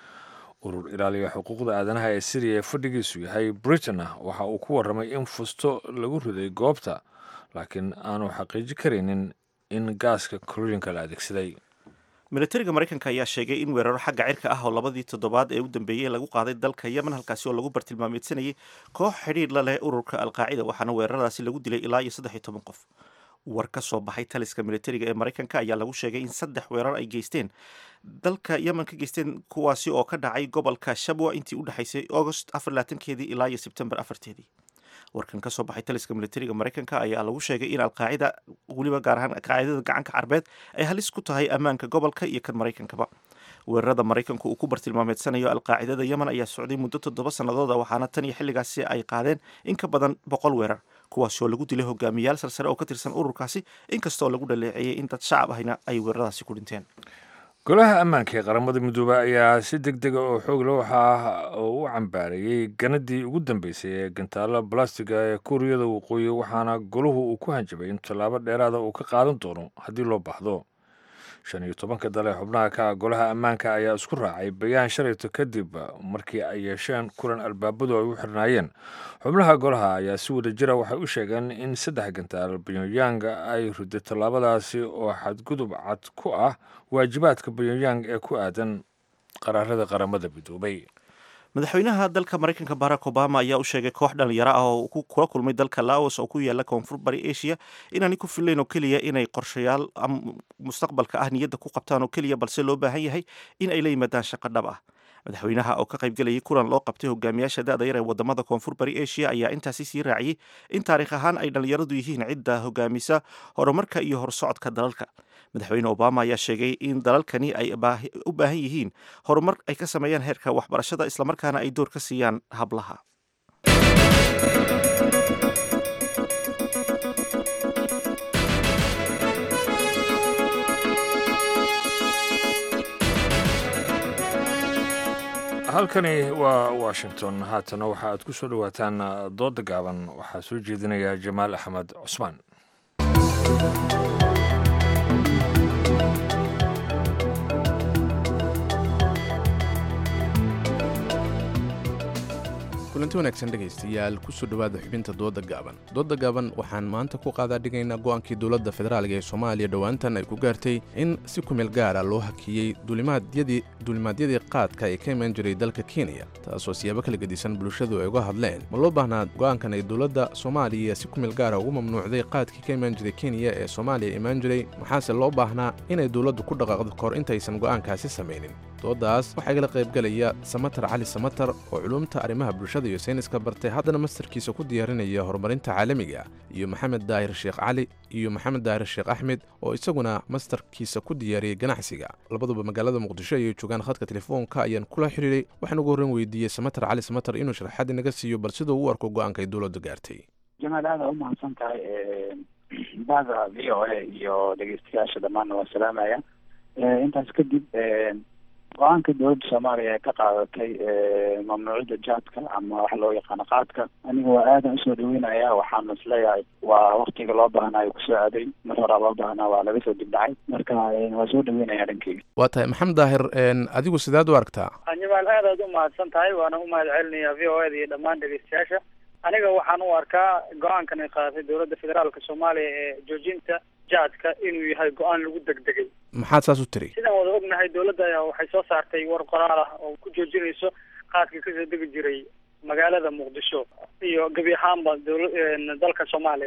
urur ilaaliya xuquuqda aadanaha ee syriya ee fadhigiisu yahay britain waxa uu ku warramay in fusto lagu riday goobta laakiin aanu xaqiiji karaynin in gaaska kalorinka la adeegsaday militariga maraykanka ayaa sheegay in weeraro xagga cirka ah oo labadii toddobaad ee u dambeeyey lagu qaaday dalka yemen halkaasi oo lagu bartilmaameedsanayay koox xidhiir la leh ururka alqaacida waxaana weeraradaasi lagu dilay ilaa iyo saddex iyo toban qof war ka soo baxay taliska militariga ee maraykanka ayaa lagu sheegay in saddex weerar ay geysteen dalka yemen ka geysteen kuwaasi oo ka dhacay gobolka shabwa intii u dhexaysay agost afarlaatankeedii ilaa iyo sebtembar afarteedii warkan ka soo baxay taliska militariga maraykanka ayaa lagu sheegay in alqaacida weliba gaar ahaan alqaacidada gacanka carbeed ay halis ku tahay ammaanka gobolka iyo kan maraykankaba weerarada maraykanku uu ku bartilmaameedsanayo alqaacidada yemen ayaa socday muddo toddoba sannadooda waxaana tan iyo xilligaasi ay qaadeen in ka badan boqol weerar kuwaasi oo lagu dilay hogaamiyayaal sarsare oo ka tirsan ururkaasi inkastoo lagu dhaleeceeyey in dad shacab ahina ay weeraradaasi ku dhinteen golaha ammaanka ee qaramada midoobey ayaa si deg dega oo xoog leh waxa uu u cambaareeyey ganadii ugu dambeysay ee gantaalo balastiga ee kuuriyada waqooyi waxaana golahu uu ku hanjabay in tallaabo dheeraada uu ka qaadan doono haddii loo baahdo shan iyo tobanka dale xubnaha ka ah golaha ammaanka ayaa isku raacay bayaan shalayto kadib markii ay yeesheen kulan albaabadu ay u xirnaayeen xubnaha golaha ayaa si wada jira waxay u sheegeen in saddex gantaal pyongyang ay riday tallaabadaasi oo xadgudub cad ku ah waajibaadka pyongyang ee ku aadan qaraarada qaramada midoobay madaxweynaha dalka maraykanka barack obama ayaa u sheegay koox dhalinyaro ah oo kula kulmay dalka laos oo ku yaala koonfur bari asia inaanay ku filayn oo keliya inay qorshayaal mustaqbalka ah niyadda ku qabtaan oo keliya balse loo baahan yahay in ay la yimaadaan shaqo dhab ah madaxweynaha oo ka qaybgelayay kulan loo qabtay hogaamiyaasha da-da yar ee wadamada koonfur bari asia ayaa intaasi sii raaciyey in taariikh ahaan ay dhalinyaradu yihiin cidda hogaamisa horumarka iyo horsocodka dalalka madaxweyne obama ayaa sheegay in dalalkani ay u baahan yihiin horumar ay ka sameeyaan heerka waxbarashada islamarkaana ay door ka siiyaan hablaha halkani waa washington haatana waxa aad ku soo dhowaataan dooda gaaban waxaa soo jeedinaya jamaal axmed cusmaan kulanti wanaagsan dhegaystayaal kusoo dhowaada xubinta dooda gaaban dooda gaaban waxaan maanta ku qaadaa dhigaynaa go'aankii dowladda federaalga ee soomaaliya dhowaantan ay ku gaartay in si kumeel gaara loo hakiyey duulimaadyadii qaadka ee ka imaan jiray dalka kenya taasoo siyaabo kala gedisan bulshadu ay uga hadleen ma loo baahnaa go'aankan ay dowladda soomaaliya si kumeel gaara ugu mamnuucday qaadkii ka imaan jiray kenya ee soomaaliya imaan jiray maxaase loo baahnaa inay dowladdu ku dhaqaaqdo kahor intaysan go'aankaasi samaynin doodaas waxaa igala qaybgelaya samatar cali samatar oo culumta arrimaha bulshada iyo sayniska bartay haddana mastarkiisa ku diyaarinaya horumarinta caalamiga iyo maxamed daahir sheekh cali iyo maxamed daahir sheekh axmed oo isaguna mastarkiisa ku diyaariyey ganacsiga labaduba magaalada muqdisho ayay joogaan khadka telefoonka ayaan kula xidhiiray waxaan ugu horreyn weydiiyey samatar cali samatar inuu sharaxaad inaga siiyo bal siduu u arko go'aanka ay dowladda gaartay jamaal aada u mahadsan tahay bada v o a iyo dhegeystayaasha dhammaanna waa salaamaya intaas kadib go-aanka dowladda soomaaliya ee ka qaadatay mamnuucida jaadka ama waxa loo yaqaano qaadka aniga waa aadan usoo dhaweynaya waxaan is leeyahay waa waktiga loo baahnayo kusoo aaday mar horaa loo baahnaa waa laga soo dibdhacay marka waa soo dhaweynaya dhankeyga waa tahay maxamed daahir adigu sidaad u aragtaa jamaal aad aad u mahadsan tahay waana u mahad celinaya v o a da iyo dhammaan dhegeystayaasha aniga waxaan u arkaa go-aankan ay qaadatay dowladda federaalka soomaaliya ee joojinta jaadka inuu yahay go-aan lagu degdegay maxaad saas u tiri sidaan wada ognahay dowladda ayaa waxay soo saartay war qoraal ah oo ku joojinayso qaadka kasoo degi jiray magaalada muqdisho iyo gebi ahaanba dowla dalka soomaaliya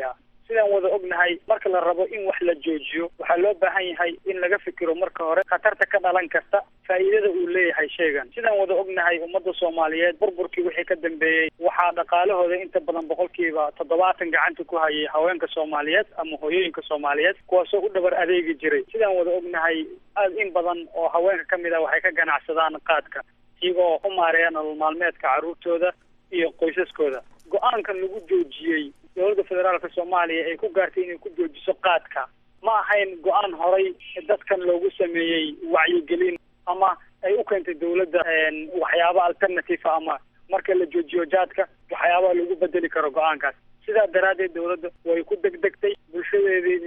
sidaan wada ognahay marka la rabo in wax la joojiyo waxaa loo baahan yahay in laga fikiro marka hore khatarta ka dhalan karta faa'iidada uu leeyahay shaygan sidaan wada ognahay ummadda soomaaliyeed burburkii wixii ka dambeeyey waxaa dhaqaalahooda inta badan boqolkiiba toddobaatan gacanta ku hayay haweenka soomaaliyeed ama hooyooyinka soomaaliyeed kuwaasoo u dhabar adeegi jiray sidaan wada ognahay aad in badan oo haweenka ka mid ah waxay ka ganacsadaan qaadka iyagoo u maareeya nolol maalmeedka carruurtooda iyo qoysaskooda go-aankan lagu joojiyey dowladda federaalka soomaaliya ay ku gaartay inay ku joojiso qaadka ma ahayn go-aan horay dadkan loogu sameeyey wacyigelin ama ay u keentay dowladda waxyaaba alternative ama marka la joojiyo jaadka waxyaabaha lagu bedeli karo go-aankaas sidaa daraaddeed dowladda way ku degdegtay bulshadeedii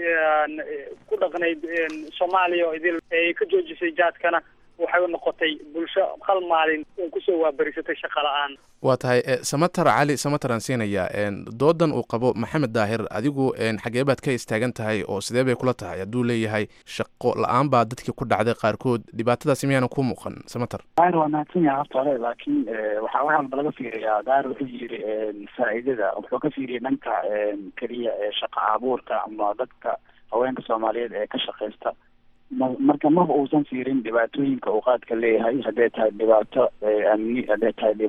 ku dhaqnayd soomaaliya oo idil ay ka joojisay jaadkana waxay noqotay bulsho hal maalin oo kusoo waabarisatay shaqa la-aan waa tahay samatar cali samataraan siinaya doodan uu qabo maxamed daahir adigu xagee baad ka istaagan tahay oo sidee bay kula tahay hadduu leeyahay shaqo la-aan baa dadkii ku dhacday qaarkood dhibaatadaasi miyaana ku muuqan samatar daahir waa mahadsan yahay horta hore laakiin waxaa wax walba laga fiiriyaa daahir wuxuu yiri faa'iidada wuxuu ka fiiriyay dhanka keliya ee shaqa abuurka ama dadka haweenka soomaaliyeed ee ka shaqaysta marka maba uusan fiirin dhibaatooyinka uu qaadka leeyahay hadday tahay dhibaato amni hadday tahay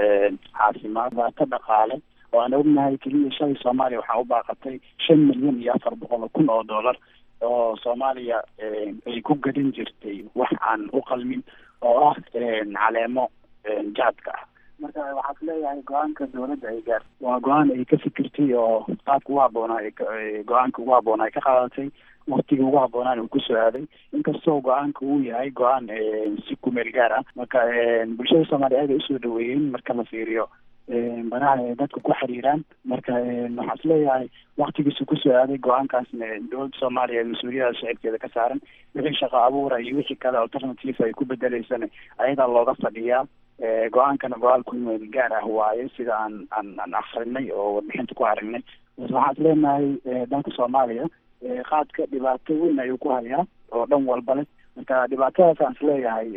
caafimaad dhibaato dhaqaale oo aan ognahay keliya shalay soomaaliya waxaa u baaqatay shan milyan iyo afar boqol oo kun oo dollar oo soomaaliya ay ku gadan jirtay wax aan u qalmin oo ah caleemo jaadka ah marka waxaad leeyahay go-aanka dowladda ay gaar waa go-aan ay ka fikirtay oo qaadka ugu habboonaa go-aanka ugu habboonaa ay ka qaadatay waktiga ugu habboonaan uu kusoo aaday inkastoo go-aanka uu yahay go-aan si kumeel gaar ah marka bulshada soomaaliya aad ay usoo dhaweeyeen marka la fiiriyo banaha ay dadka ku xiriiraan marka waxaa is leeyahay waktigiisu kusoo aaday go-aankaasna dowladda soomaaliya mas-uuliyada shacibkeeda ka saaran wixii shaqo abuura iyo wixii kale alternative ay ku bedeleysana ayadaa looga fadhiyaa go-aankana go-aan kumeel gaar ah waaye sida aan aan aan akrinay oo warbixinta ku aragnay waxaa is leenahay dalka soomaaliya qaadka dhibaato weyn ayuu ku hayaa oo dhan walba leh marka dhibaatadaas aan isleeyahay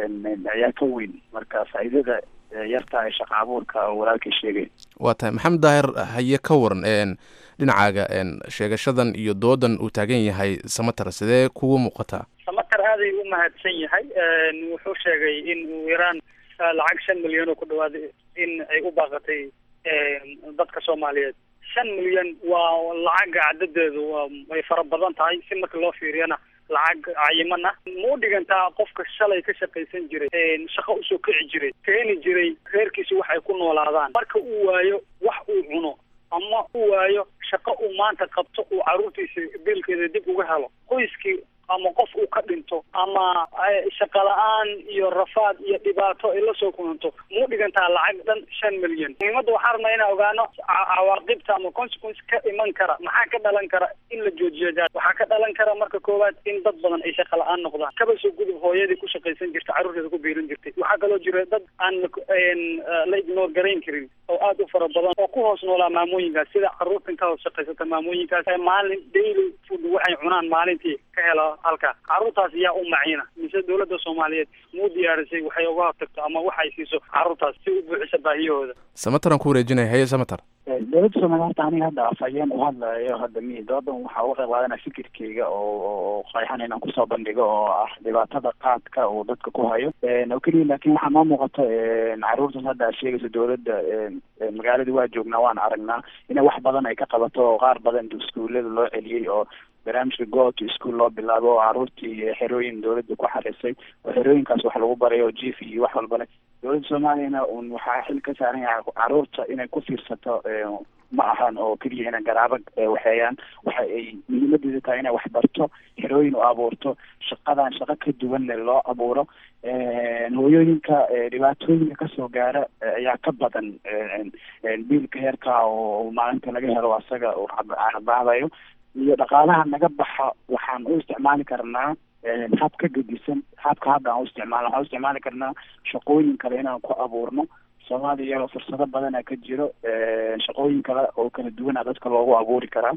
ayaa ka weyn marka faa'iidada yarta ee shaqa abuurka oo walaalkay sheegay waa tahay maxamed daahir haye ka waran dhinacaaga sheegashadan iyo doodan uu taagan yahay samatar sidee kugu muuqataa samatar aaday u mahadsan yahay wuxuu sheegay in uu iraan lacag shan milyan oo ku dhawaada in ay u baaqatay dadka soomaaliyeed shan milyan waa lacagga cadadeedu waa way fara badan tahay si marka loo fiiriyana lacag cayiman ah ma u dhigantaa qofka shalay ka shaqaysan jiray shaqo usoo kici jiray keeni jiray reerkiisa wax ay ku noolaadaan marka uu waayo wax uu cuno ama uu waayo shaqo uu maanta qabto uu caruurtiisa biilkeeda dib uga helo qoyskii ama qof uu ka dhinto ama shaqa la-aan iyo rafaad iyo dhibaato ay la soo kulanto muu dhigantaa lacag dhan shan milyan muhiimadda waxaa rabnaa inaan ogaano cawaaqibta ama consequence ka iman kara maxaa ka dhalan kara in la joojiyo jaad waxaa ka dhalan kara marka koowaad in dad badan ay shaqa la-aan noqdaan kaba soo gudub hooyadii ku shaqaysan jirta carruurteeda ku biirin jirtay waxaa kaloo jira dad aan la ignore garayn karin oo aad u fara badan oo ku hoos noolaa maamooyinkaas sida carruurtan ka hoos shaqaysata maamooyinkaas maalin daily food waxay cunaan maalintii ka hela halka carruurtaas yaa u maciina mise dowladda soomaaliyeed muu diyaarisay waxay uga hortagto ama waxay siiso carruurtaas si u buuxisa baahiyahooda samataran ku wareejinaya haye samatar dowladda soomaaliya horta aniga hadda afhayeen u hadlayo hadda mi doodan waxaa uga qayb qaadanaya fikirkeyga oo oo qeexan inaan kusoo bandhigo oo ah dhibaatada qaadka uu dadka ku hayo oo keliya laakiin waxaa noo muuqata caruurtan hadda aad sheegayso dowladda magaaladii waa joognaa waan aragnaa inay wax badan ay ka qabato oo qaar badan iskuullada loo celiyey oo barnaamijka go to school loo bilaabo oo caruurtii xerooyin dowladda ku xarisay oo xerooyinkaas wax lagu barayo oo jief iyo wax walba leh dowladda soomaaliyana un waxaa xil ka saaran yahay caruurta inay ku fiirsato ma ahan oo keliya inay garaabo waxeeyaan waxa ay muhiimadeeda tahay inay wax barto xerooyin u abuurto shaqadan shaqo ka duwanle loo abuuro hooyooyinka dhibaatooyinka kasoo gaara ayaa ka badan biilka heerka oo maalinta laga helo asaga uu canabaadayo iyo dhaqaalaha naga baxa waxaan u isticmaali karnaa hab ka gedisan habka hadda aan u isticmaalno waxaan u isticmaali karnaa shaqooyin kale inaan ku abuurno soomaaliya iyadoo fursado badana ka jiro shaqooyin kale oo kala duwana dadka loogu abuuri karaa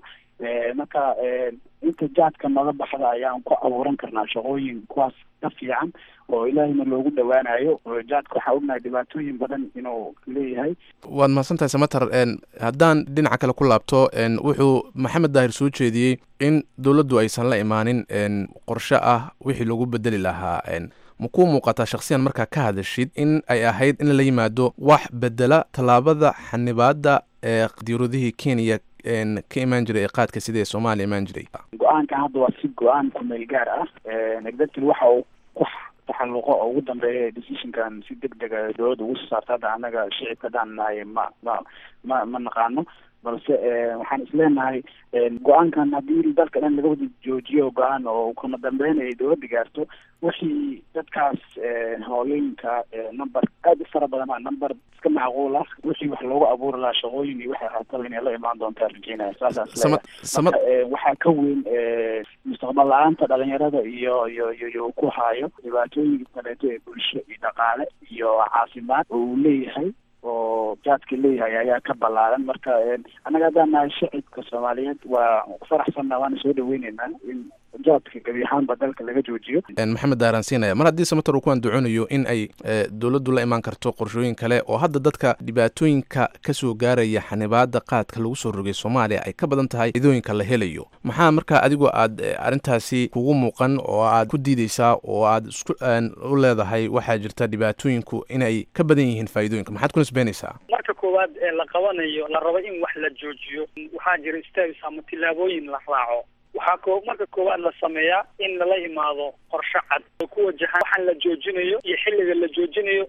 marka inta jaadka naga baxda ayaan ku abuuran karnaa shaqooyin kuwaas ka fiican oo ilaahayna loogu dhawaanayo jaadka waxaa ognahay dhibaatooyin badan inuu leeyahay waad mahadsantahay samater haddaan dhinaca kale ku laabto wuxuu maxamed daahir soo jeediyey in dowladdu aysan la imaanin qorshe ah wixii lagu bedeli lahaa ma kuu muuqataa shakhsiyan markaa ka hadashid in ay ahayd in la yimaado wax bedela tallaabada xanibaadda ee diiradihii kenya ka imaan jiray ee qaadka sida ee soomaaliya imaan jiray go-aankan hadda waa si go-aan kumeel gaar ah executive waxa uu ku taxalluqo oo ugu dambeeya decisionkan si deg dega dowladda ugu soo saarta hadda annaga shicibka haddaan nahay ma ma ma ma naqaano balse waxaan isleenahay go-aankan haddii dalka dhan laga wada joojiyo go-aan oo kama dambeyn ay dowladda gaarto wixii dadkaas hooyooyinka number aada u fara badan number iska macquul ah wixii wax loogu abuuri lahaa shaqooyin iyo waxay haataba inay la imaan doontaa rajeynaya saasaan isleeyahay waxaa ka weyn mustaqbal la-aanta dhalinyarada iyo iyo iyo iyo ku haayo dhibaatooyinka kaleeto ee bulsho iyo dhaqaale iyo caafimaad oo uu leeyahay oo jaadka leeyahay ayaa ka ballaaran marka annaga haddaan nahay shacibka soomaaliyeed waa faraxsanna waana soo dhaweyneynaa in jaadka gebi ahaanba dalka laga joojiyo maxamed daaraan siinaya mar haddii samater uu ku andacoonayo in ay dowladdu la imaan karto qorshooyin kale oo hadda dadka dhibaatooyinka kasoo gaaraya xanibaada qaadka lagu soo rogay soomaaliya ay ka badan tahay idooyinka la helayo maxaa markaa adigoo aad arrintaasi kugu muuqan oo aad ku diideysaa oo aad isku u leedahay waxaa jirta dhibaatooyinku inay ka badan yihiin faa'iidooyinka maxaad ku nisbeynaysaa marka koowaad ee la qabanayo la rabo in wax la joojiyo waxaa jira steps ama tillaabooyin la raaco waxaa ko marka koowaad la sameeyaa in lala imaado qorshe cad oo ku wajahan waxaan la joojinayo iyo xilliga la joojinayo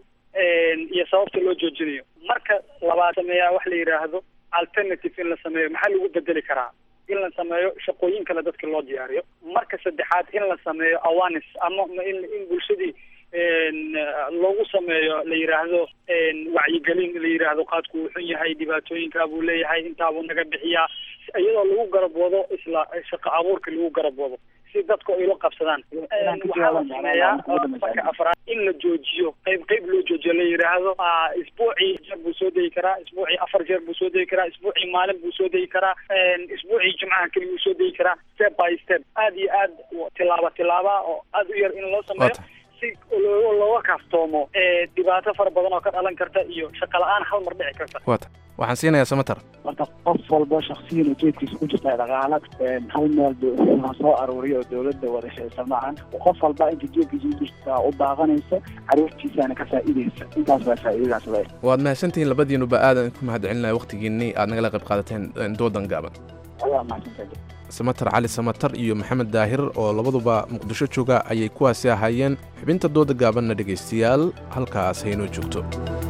iyo sababta loo joojinayo marka labaad sameeyaa wax la yidhaahdo alternative in la sameeyo maxaa lagu bedeli karaa in la sameeyo shaqooyin kale dadka loo diyaariyo marka saddexaad in la sameeyo awareness ama in in bulshadii loogu sameeyo la yidhaahdo wacyigelin la yidhaahdo qaadku uu xun yahay dhibaatooyinkaa buu leeyahay intaabuu naga bixiyaa iyadoo lagu garab wado isla shaqo abuurka lagu garab wado si dadku ay la qabsadaan waxaa la sameeyaa marka afraad in la joojiyo qayb qayb loo joojiyo la yidhaahdo isbuucii jeer buu soo degi karaa isbuucii afar jeer buu soo degi karaa isbuucii maalin buu soo degi karaa isbuucii jimcaha keliya uu soo degi karaa step by step aad iyo aad tilaaba tilaaba oo aad u yar in loo sameeyo si looga kaaftoomo dhibaato fara badan oo ka dhalan karta iyo shaqo la-aan hal mar dhici karta wata waxaan siinayaa samater marka qof walba shaksiyan ujeedkiisa ku jirta dhaqaala hal meel ha soo aruuriyo oo dowladda wada sheysa maahan qof walba inta jeedkiisa ku jirta u baaqanaysa caruurtiisana ka faa'iidaysa intaas baa faa'iidadaas le waad mahadsantihiin labadiinuba aadan ku mahadcelinaya waqtigiinii aad nagala qayb qaadateen doodan gaaban ayaa mahadsantahay samater cali samater iyo maxamed daahir oo labaduba muqdisho jooga ayay kuwaasi ahaayeen xubinta dooda gaabanna dhegaystayaal halkaas haynoo joogto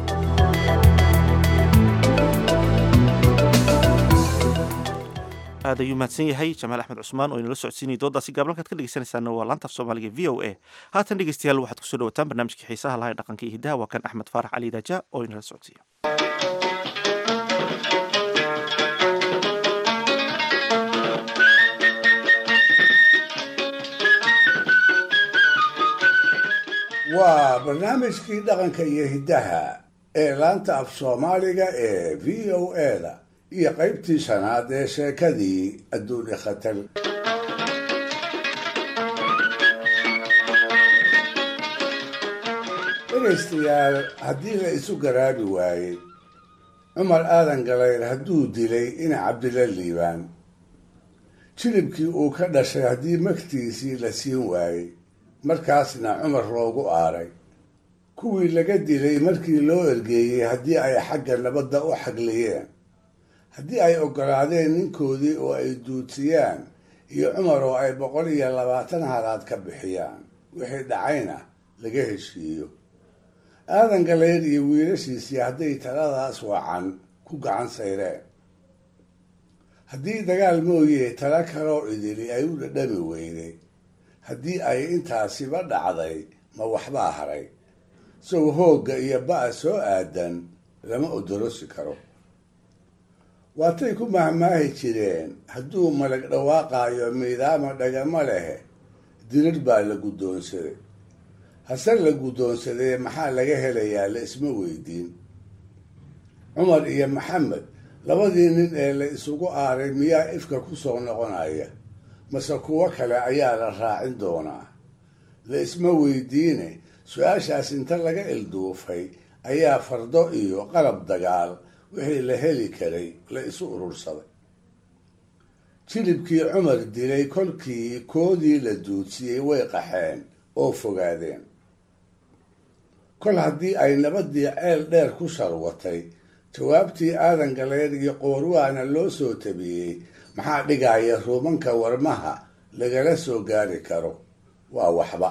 aad ayuu mahadsan yahay jamaal axmed cusmaan oo inala socodsiinaya doodaasi gaabalkaad ka dhegeysanaysaana waa laantaaf soomaaliga v o a haatan dhegeystayaal waxaad kusoo dhawataan barnaamijkii xiisaha lahaa ee dhaqanka iyo hiddaha waa kan axmed faarax cali daaja oo inala socodsiiya waa barnaamijkii dhaqanka iyo hiddaha ee laanta af soomaaliga ee v o eda iyo qaybtii shanaad ee sheekadii adduun ikhatar dhegaystayaal haddii la isu garaabi waayey cumar aadan galayr hadduu dilay ina cabdila liibaan jilibkii uu ka dhashay haddii magtiisii la siin waayey markaasna cumar loogu aaray kuwii laga dilay markii loo ergeeyey haddii ay xagga nabadda u xagliyeen haddii ay oggolaadeen ninkoodii oo ay duudsiyaan iyo cumar oo ay boqol iyo labaatan halaad ka bixiyaan wixii dhacayna laga heshiiyo aadan galayr iyo wiilashiisii hadday taladaas wacan ku gacan sayreen haddii dagaal mooyee tala kaloo idili ay u dhadhami weyday haddii ay intaasiba dhacday ma waxbaa haray isagoo hoogga iyo ba'a soo aadan lama odorosi karo waatay ku mahmaahi jireen hadduu malag dhawaaqaayo miidaama dhagama lehe dirir baa la guddoonsaday hase la guddoonsadee maxaa laga helayaa la isma weydiin cumar iyo maxamed labadii nin ee la isugu aaray miyaa ifka ku soo noqonaya mase kuwo kale ayaa la raacin doonaa la isma weydiine su-aashaas inta laga ilduufay ayaa fardo iyo qalab dagaal wixii la heli karay la isu urursaday jilibkii cumar dilay kolkii koodii la duudsiyey way qaxeen oo fogaadeen kol haddii ay nabadii ceel dheer ku sharwatay jawaabtii aadan galeer iyo qoorwaana loo soo tabiyey maxaa dhigaya ruumanka warmaha lagala soo gaari karo waa waxba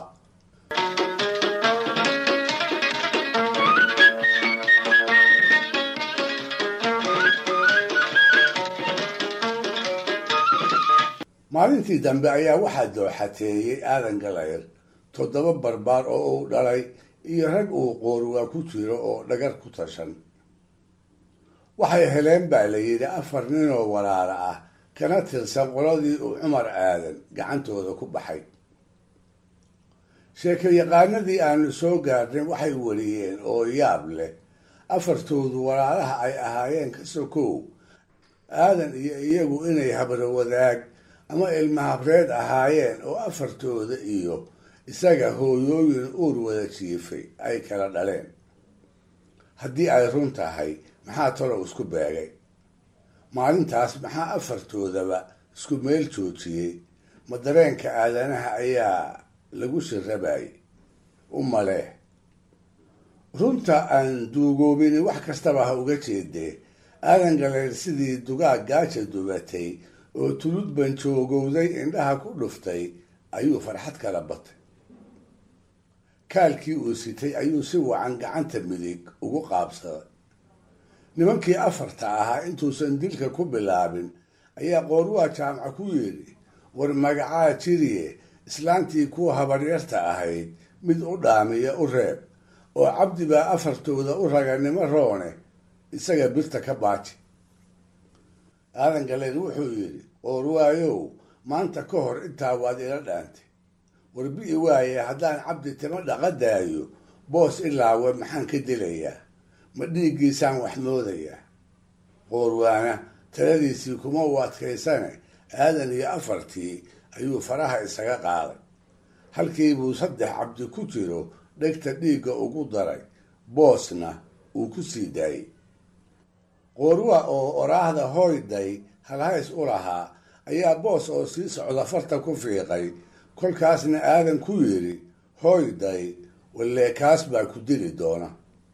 maalintii dambe ayaa waxaa dooxateeyey aadan galayr toddoba barbaar oo uu dhalay iyo rag uu qoorwaa ku jiro oo dhagar ku tashan waxay heleen baa la yidhi afar ninoo walaala ah kana tirsan qoladii uu cumar aadan gacantooda ku baxay sheekayaqaanadii aanu soo gaarnay waxay wariyeen oo yaab leh afartoodu walaalaha ay ahaayeen ka sokow aadan iyo iyagu inay habro wadaag ama ilma habreed ahaayeen oo afartooda iyo isaga hooyooyin uur wada jiifay ay kala dhaleen haddii ay run tahay maxaa talow isku beegay maalintaas maxaa afartoodaba isku meel joojiyey ma dareenka aadanaha ayaa lagu shirabayay u maleh runta aan duugoobini wax kastaba ha uga jeedee aadan galeyr sidii dugaag gaaja dubatay oo tulud banjoogowday indhaha ku dhuftay ayuu farxad kala batay kaalkii uu sitay ayuu si wacan gacanta midig ugu qaabsaday nimankii afarta ahaa intuusan dilka ku bilaabin ayaa qoorwaa jaamca ku yidhi war magacaa jiriye islaantii kuwa habaryarta ahayd mid u dhaamiya u reeb oo cabdi baa afartooda u raganimo roone isaga birta ka baaji aadan galeed wuxuu yidhi qoorwaayow maanta ka hor intaa waad ila dhaantay warbi'i waaye haddaan cabdi timo dhaqa daayo boos ilaawe maxaan ka dilayaa ma dhiiggiisaan wax moodayaa qoorwaana taladiisii kuma u adkaysane aadan iyo afartii ayuu faraha isaga qaaday halkii buu saddex cabdi ku jiro dhegta dhiigga ugu daray boosna uu ku sii daayey qoorwa oo oraahda hooyday halhays u lahaa ayaa boos oo sii socda farta ku fiiqay kolkaasna aadan ku yidhi hooyday wallee kaas baa ku dili doona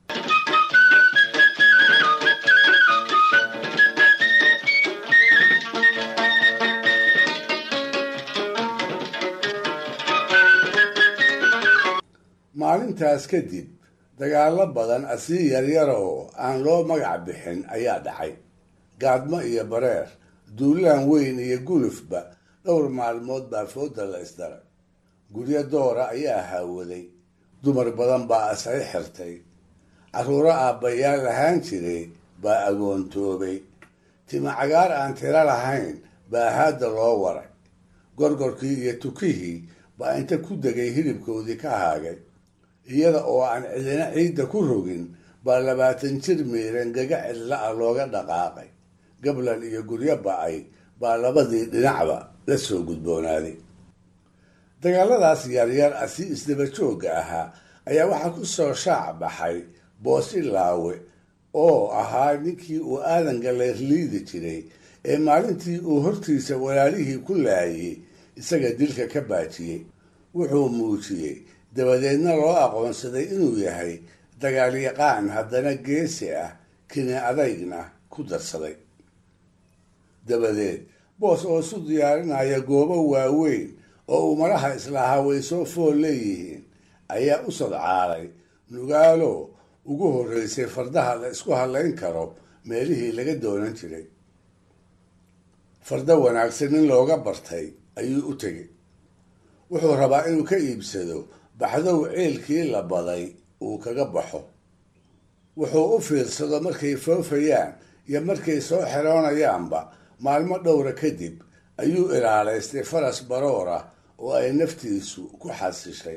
maalintaas kadib dagaallo badan asii yaryaroo aan loo magac bixin ayaa dhacay gaadmo iyo bareer duulaan weyn iyo gulufba dhowr maalmood baa fooda la isdaray guryo doora ayaa haawaday dumar badan baa asay xirtay carruuro aabbayaal lahaan jiray baa agoontoobay tima cagaar aan tiro lahayn baa haadda loo waray gorgorkii iyo tukihii baa inta ku degay hilibkoodii ka haagay iyada oo aan cidina ciidda ku rogin baa labaatan jir miiran gaga cidla ah looga dhaqaaqay gablan iyo guryo ba-ay baa labadii dhinacba la soo gudboonaaday dagaaladaas yaryar ah si isdaba joogga ahaa ayaa waxaa ku soo shaac baxay boosi laawe oo ahaa ninkii uu aadan galeer liidi jiray ee maalintii uu hortiisa walaalihii ku laayay isaga dilka ka baajiyey wuxuu muujiyey dabadeedna loo aqoonsaday inuu yahay dagaalyaqaan haddana geesi ah kini adaygna ku darsaday dabadeed boos oo isu diyaarinaya goobo waaweyn oo uu madaha islahaa way soo fool leeyihiin ayaa u sodcaalay nugaalo ugu horreysay fardaha la isku hadlayn karo meelihii laga doonan jiray farda wanaagsan nin looga bartay ayuu u tegay wuxuu rabaa inuu ka iibsado baxdow ceelkii la baday uu kaga baxo wuxuu u fiirsado markay foofayaan iyo markay soo xeroonayaanba maalmo dhowra kadib ayuu ilaalaystay faras baroora oo ay naftiisu ku xasishay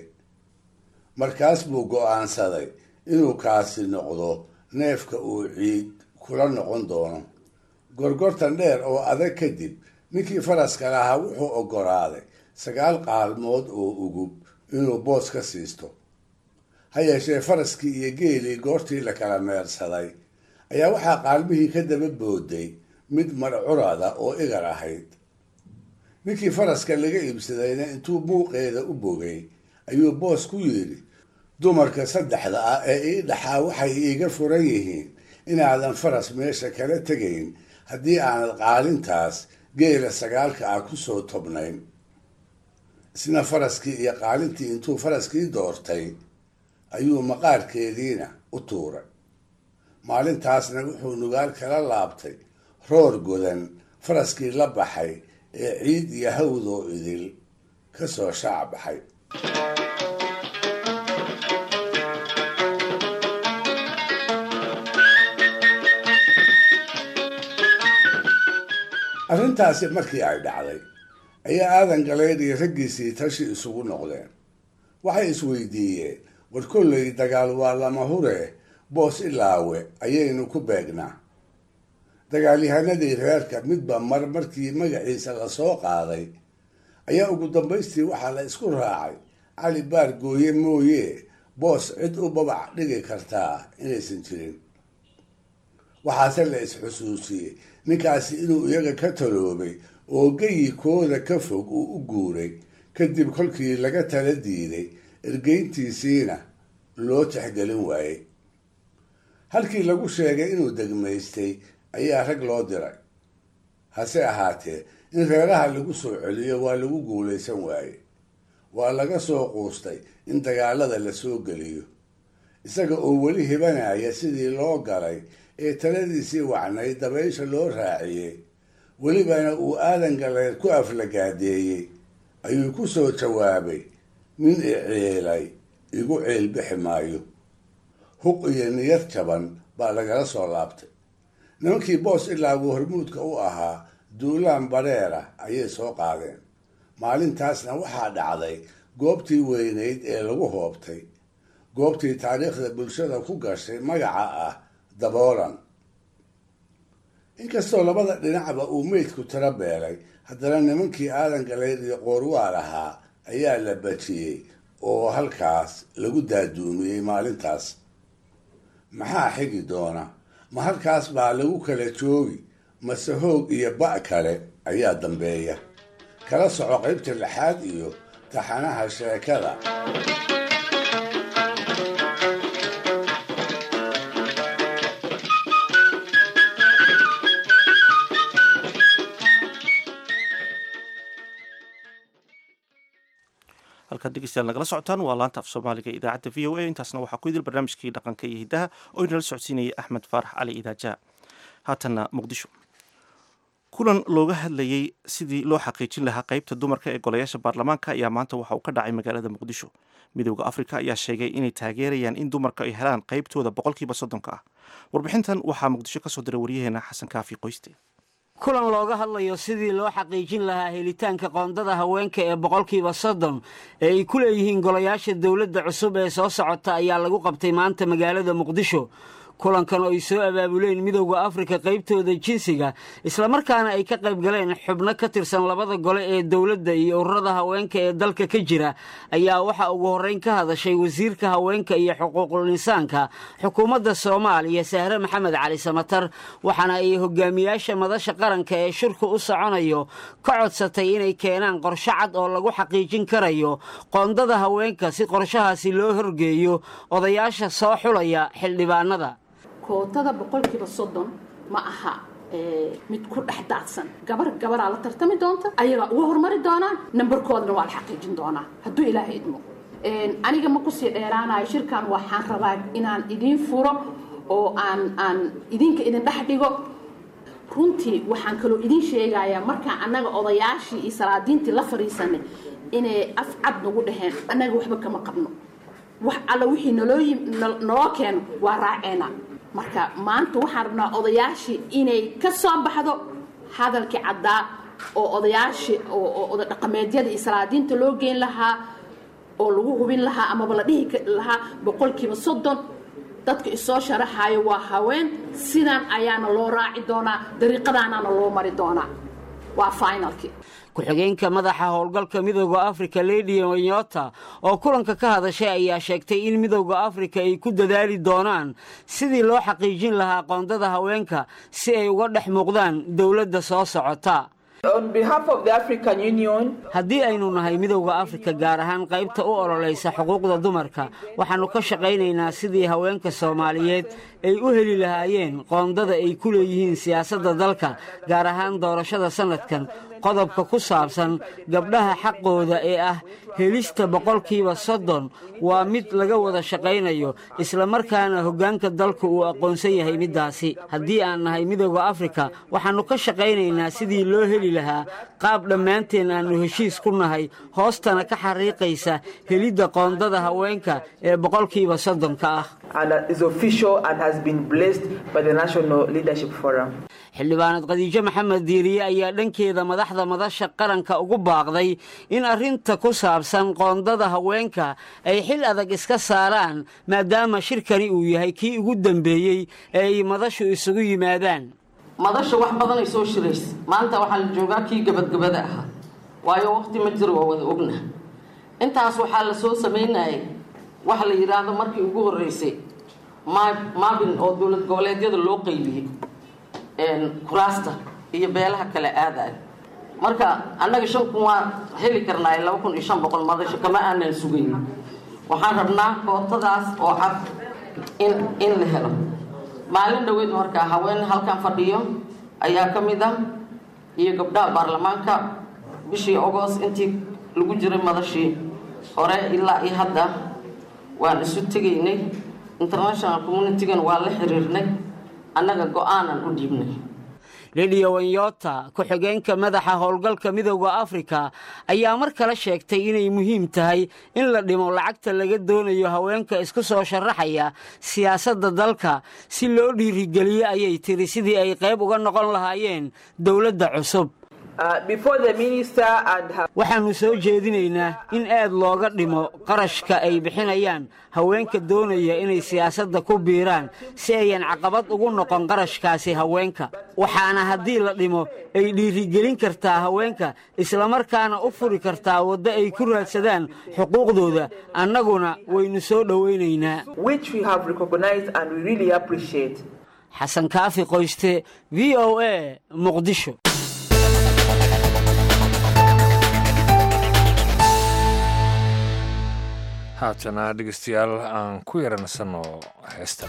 markaas buu go-aansaday inuu kaasi noqdo neefka uu ciid kula noqon doono gorgortan dheer oo adag kadib ninkii faraska lahaa wuxuu oggolaaday sagaal qaalmood oo ugub inuu boos ka siisto ha yeeshee faraskii iyo geelii goortii la kala meersaday ayaa waxaa qaalmihii ka daba booday mid marcurada oo igar ahayd ninkii faraska laga iibsadayna intuu muuqeeda u bogay ayuu boos ku yidhi dumarka saddexda ah ee ii dhaxaa waxay iiga furan yihiin inaadan faras meesha kala tegayn haddii aanad qaalintaas geela sagaalka ah kusoo tobnayn isna faraskii iyo qaalintii intuu faraskii doortay ayuu maqaarkeediina u tuuray maalintaasna wuxuu nugaal kala laabtay roor godan faraskii la baxay ee ciid iyo hawdoo idil ka soo shaac baxay arrintaasi markii ay dhacday ayaa aadan galeyd iyo raggiisii tashi isugu noqdeen waxay isweydiiyeen war kollay dagaal waa lama hure boos ilaawe ayaynu ku beegnaa dagaalyahanadii reerka midba mar markii magaciisa lasoo qaaday ayaa ugu dambaystii waxaa la isku raacay cali baar gooye mooye boos cid u babac dhigi kartaa inaysan jirin waxaase la is-xusuusiyey ninkaasi inuu iyaga ka taloobay oo geyikooda ka fog uu u guuray kadib kolkii laga tala diiday ergeyntiisiina loo tixgelin waayey halkii lagu sheegay inuu degmaystay ayaa rag loo diray hase ahaatee in reeraha lagu soo celiyo waa lagu guulaysan waaye waa laga soo quustay in dagaalada la soo geliyo isaga oo weli hibanaya sidii loo galay ee taladiisii wacnay dabaysha loo raaciyey welibana uu aadan galeed ku aflagaadeeyey ayuu ku soo jawaabay nin i ceelay igu ceel bixi maayo huq iyo niyad jaban baa lagala soo laabtay nimankii boos ilaagu hormuudka u ahaa duulaan badheera ayay soo qaadeen maalintaasna waxaa dhacday goobtii weynayd ee lagu hoobtay goobtii taariikhda bulshada ku gashay magaca ah daboolan inkastoo labada dhinacba uu meydku tiro beelay haddana nimankii aadan galeyd iyo qoorwaal ahaa ayaa la bajiyey oo halkaas lagu daaduumiyey maalintaas maxaa xigi doona ma halkaas baa lagu kala joogi mase hoog iyo ba' kale ayaa dambeeya kala soco qaybta lixaad iyo taxanaha sheekada halkaad dhegeystayaal nagala socotaan waa laanta af soomaaliga ee idaacadda v o a intaasna waxaa ku idil barnaamijkii dhaqanka iyo hiddaha oo inala socodsiinayay axmed faarax cali idaaja haatanna muqdisho kulan looga hadlayey sidii loo xaqiijin lahaa qeybta dumarka ee golayaasha baarlamaanka ayaa maanta waxa uu ka dhacay magaalada muqdisho midooda afrika ayaa sheegay inay taageerayaan in dumarka ay helaan qeybtooda boqolkiiba soddonka ah warbixintan waxaa muqdisho kasoo diray waryaheena xasan kaafi qoyste kulan looga hadlayo sidii loo xaqiijin lahaa helitaanka qoondada haweenka ee boqolkiiba soddon ee ay ku leeyihiin golayaasha dowladda cusub ee soo socota ayaa lagu qabtay maanta magaalada muqdisho kulankan oo ay soo abaabuleen midowda afrika qaybtooda jinsiga islamarkaana ay ka qayb galeen xubno ka tirsan labada gole ee dowladda iyo ururada haweenka ee dalka ka jira ayaa waxaa ugu horreyn ka hadashay wasiirka haweenka iyo xuquuqul insaanka xukuumadda soomaaliya sahre maxamed cali samatar waxaana ay hogaamiyaasha madasha qaranka ee shirku u soconayo ka codsatay inay keenaan qorsho cad oo lagu xaqiijin karayo qoondada haweenka si qorshahaasi loo horgeeyo odayaasha soo xulaya xildhibaanada kootada boqolkiiba soddon ma aha mid ku dhex daadsan gabar gabaraa la tartami doonta ayagaa uga hormari doonaan nambarkoodana waa la xaqiijin doonaa hadduu ilaahay idmo aniga ma kusii dheeraanayo shirkan waxaan rabaa inaan idiin furo oo aan aan idinka idin dhex dhigo runtii waxaan kaloo idiin sheegayaa markaan annaga odayaashii iyo salaadiintii la fadhiisanay inay af cad nagu dhaheen annaga waxba kama qabno wax alla wixii naloo naloo keeno waa raaceena marka maanta waxaan rabnaa odayaashii inay ka soo baxdo hadalkii caddaa oo odayaashii oo oda dhaqameedyada iyo salaadiinta loo geyn lahaa oo lagu hubin lahaa amaba la dhihi lahaa boqolkiiba soddon dadka isoo sharaxayo waa haween sidan ayaana loo raaci doonaa dariiqadaanaana loo mari doonaa waa finalkii ku-xigeenka madaxa howlgalka midooda afrika lady wanyota oo kulanka ka hadashay ayaa sheegtay in midooda afrika ay ku dadaali doonaan sidii loo xaqiijin lahaa qoondada haweenka si ay uga dhex muuqdaan dowladda soo socota haddii aynu nahay midowda afrika gaar ahaan qaybta u ololaysa xuquuqda dumarka waxaannu ka shaqaynaynaa sidii haweenka soomaaliyeed ay u heli lahaayeen qoondada ay ku leeyihiin siyaasadda dalka gaar ahaan doorashada sannadkan qodobka ku saabsan gabdhaha xaqooda ee ah helista boqolkiiba soddon waa mid laga wada shaqaynayo islamarkaana hoggaanka dalku uu aqoonsan yahay middaasi haddii aan nahay midooda afrika waxaannu ka shaqaynaynaa sidii loo heli lahaa qaab dhammaanteen aannu heshiis ku nahay hoostana ka xariiqaysa helidda qoondada haweenka ee boqolkiiba soddonka ah xildhibaanad khadiijo maxamed diiriye ayaa dhankeeda madaxda madasha qaranka ugu baaqday in arrinta ku saabsan qoondada haweenka ay xil adag iska saaraan maadaama shirkani uu yahay kii ugu dambeeyey ee ay madashu isugu yimaadaan madasha wax badanay soo shiraysa maanta waxaa la joogaa kii gabadgabada ahaa waayo waqti ma jiro waa wada ogna intaas waxaa la soo samaynayay waxa la yidhaahdo markii ugu horreysay maabin oo dowlad goboleedyada loo qaybiyey kuraasta iyo beelaha kale aadaay marka annaga shan kun waa heli karnaa laba kun iyo shan boqol madasho kama aanan sugayn waxaan rabnaa kootadaas oo cad in in la helo maalin dhoweed markaa haween halkan fadhiyo ayaa ka mid ah iyo gabdhaha baarlamaanka bishii ogost intii lagu jiray madashii hore ilaa iyo hadda waan isu tegaynay international communitigan waa la xiriirnay annaga go-aanan u dhiibnay lidiya wanyota ku-xigeenka madaxa howlgalka midooda afrika ayaa mar kale sheegtay inay muhiim tahay in la dhimo lacagta laga doonayo haweenka isku soo sharaxaya siyaasadda dalka si loo dhiirigeliyo ayay tiri sidii ay qayb uga noqon lahaayeen dowladda cusub waxaannu soo jeedinaynaa in aad looga dhimo qarashka ay bixinayaan haweenka doonaya inay siyaasadda ku biiraan si ayan caqabad ugu noqon qarashkaasi haweenka waxaana haddii la dhimo ay dhiirigelin kartaa haweenka islamarkaana u furi kartaa waddo ay ku raadsadaan xuquuqdooda annaguna waynu soo dhowaynaynaa xasan kaafi qoyste v o a muqdisho haatana dhegeystayaal aan ku yaransanno heestan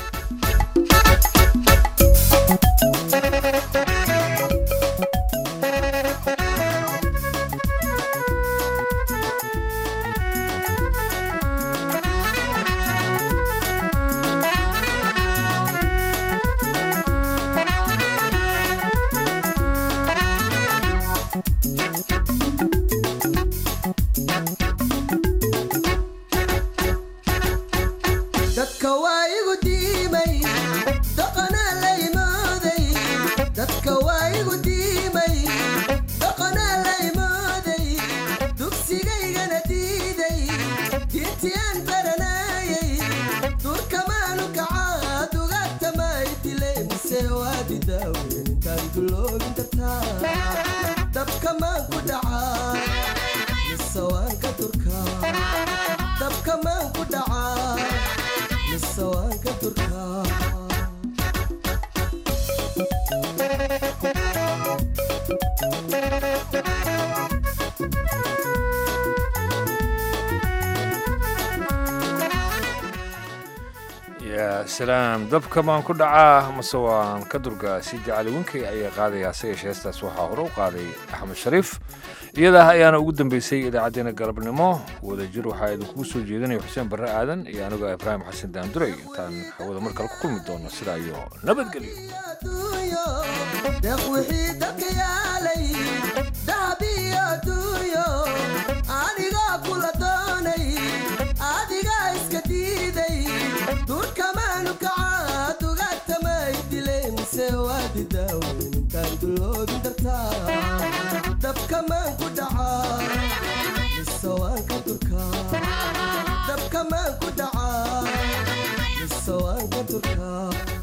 salaam dabka maan ku dhacaa mase waan ka durgaa sidi cali winkey ayaa qaadayaa se yeeshe heestaas waxaa hore u qaaday axmed shariif iyadaa ayaana ugu dambeysay idaacaddeenna galabnimo wadajir waxaa idinkugu soo jeedinaya xuseen barre aadan iyo anigoo ibraahim xasan daanduray intaan hawada mar kale ku kulmi doono sidaa iyo nabadgelyo durkamaanu kacaa dugatamay dileen se waadi daaweyn intaan duloobin dartaa dabkamaan ku dhacaa mise waan ka durkaa dabkamaan ku dhacaa sawaanka turkaa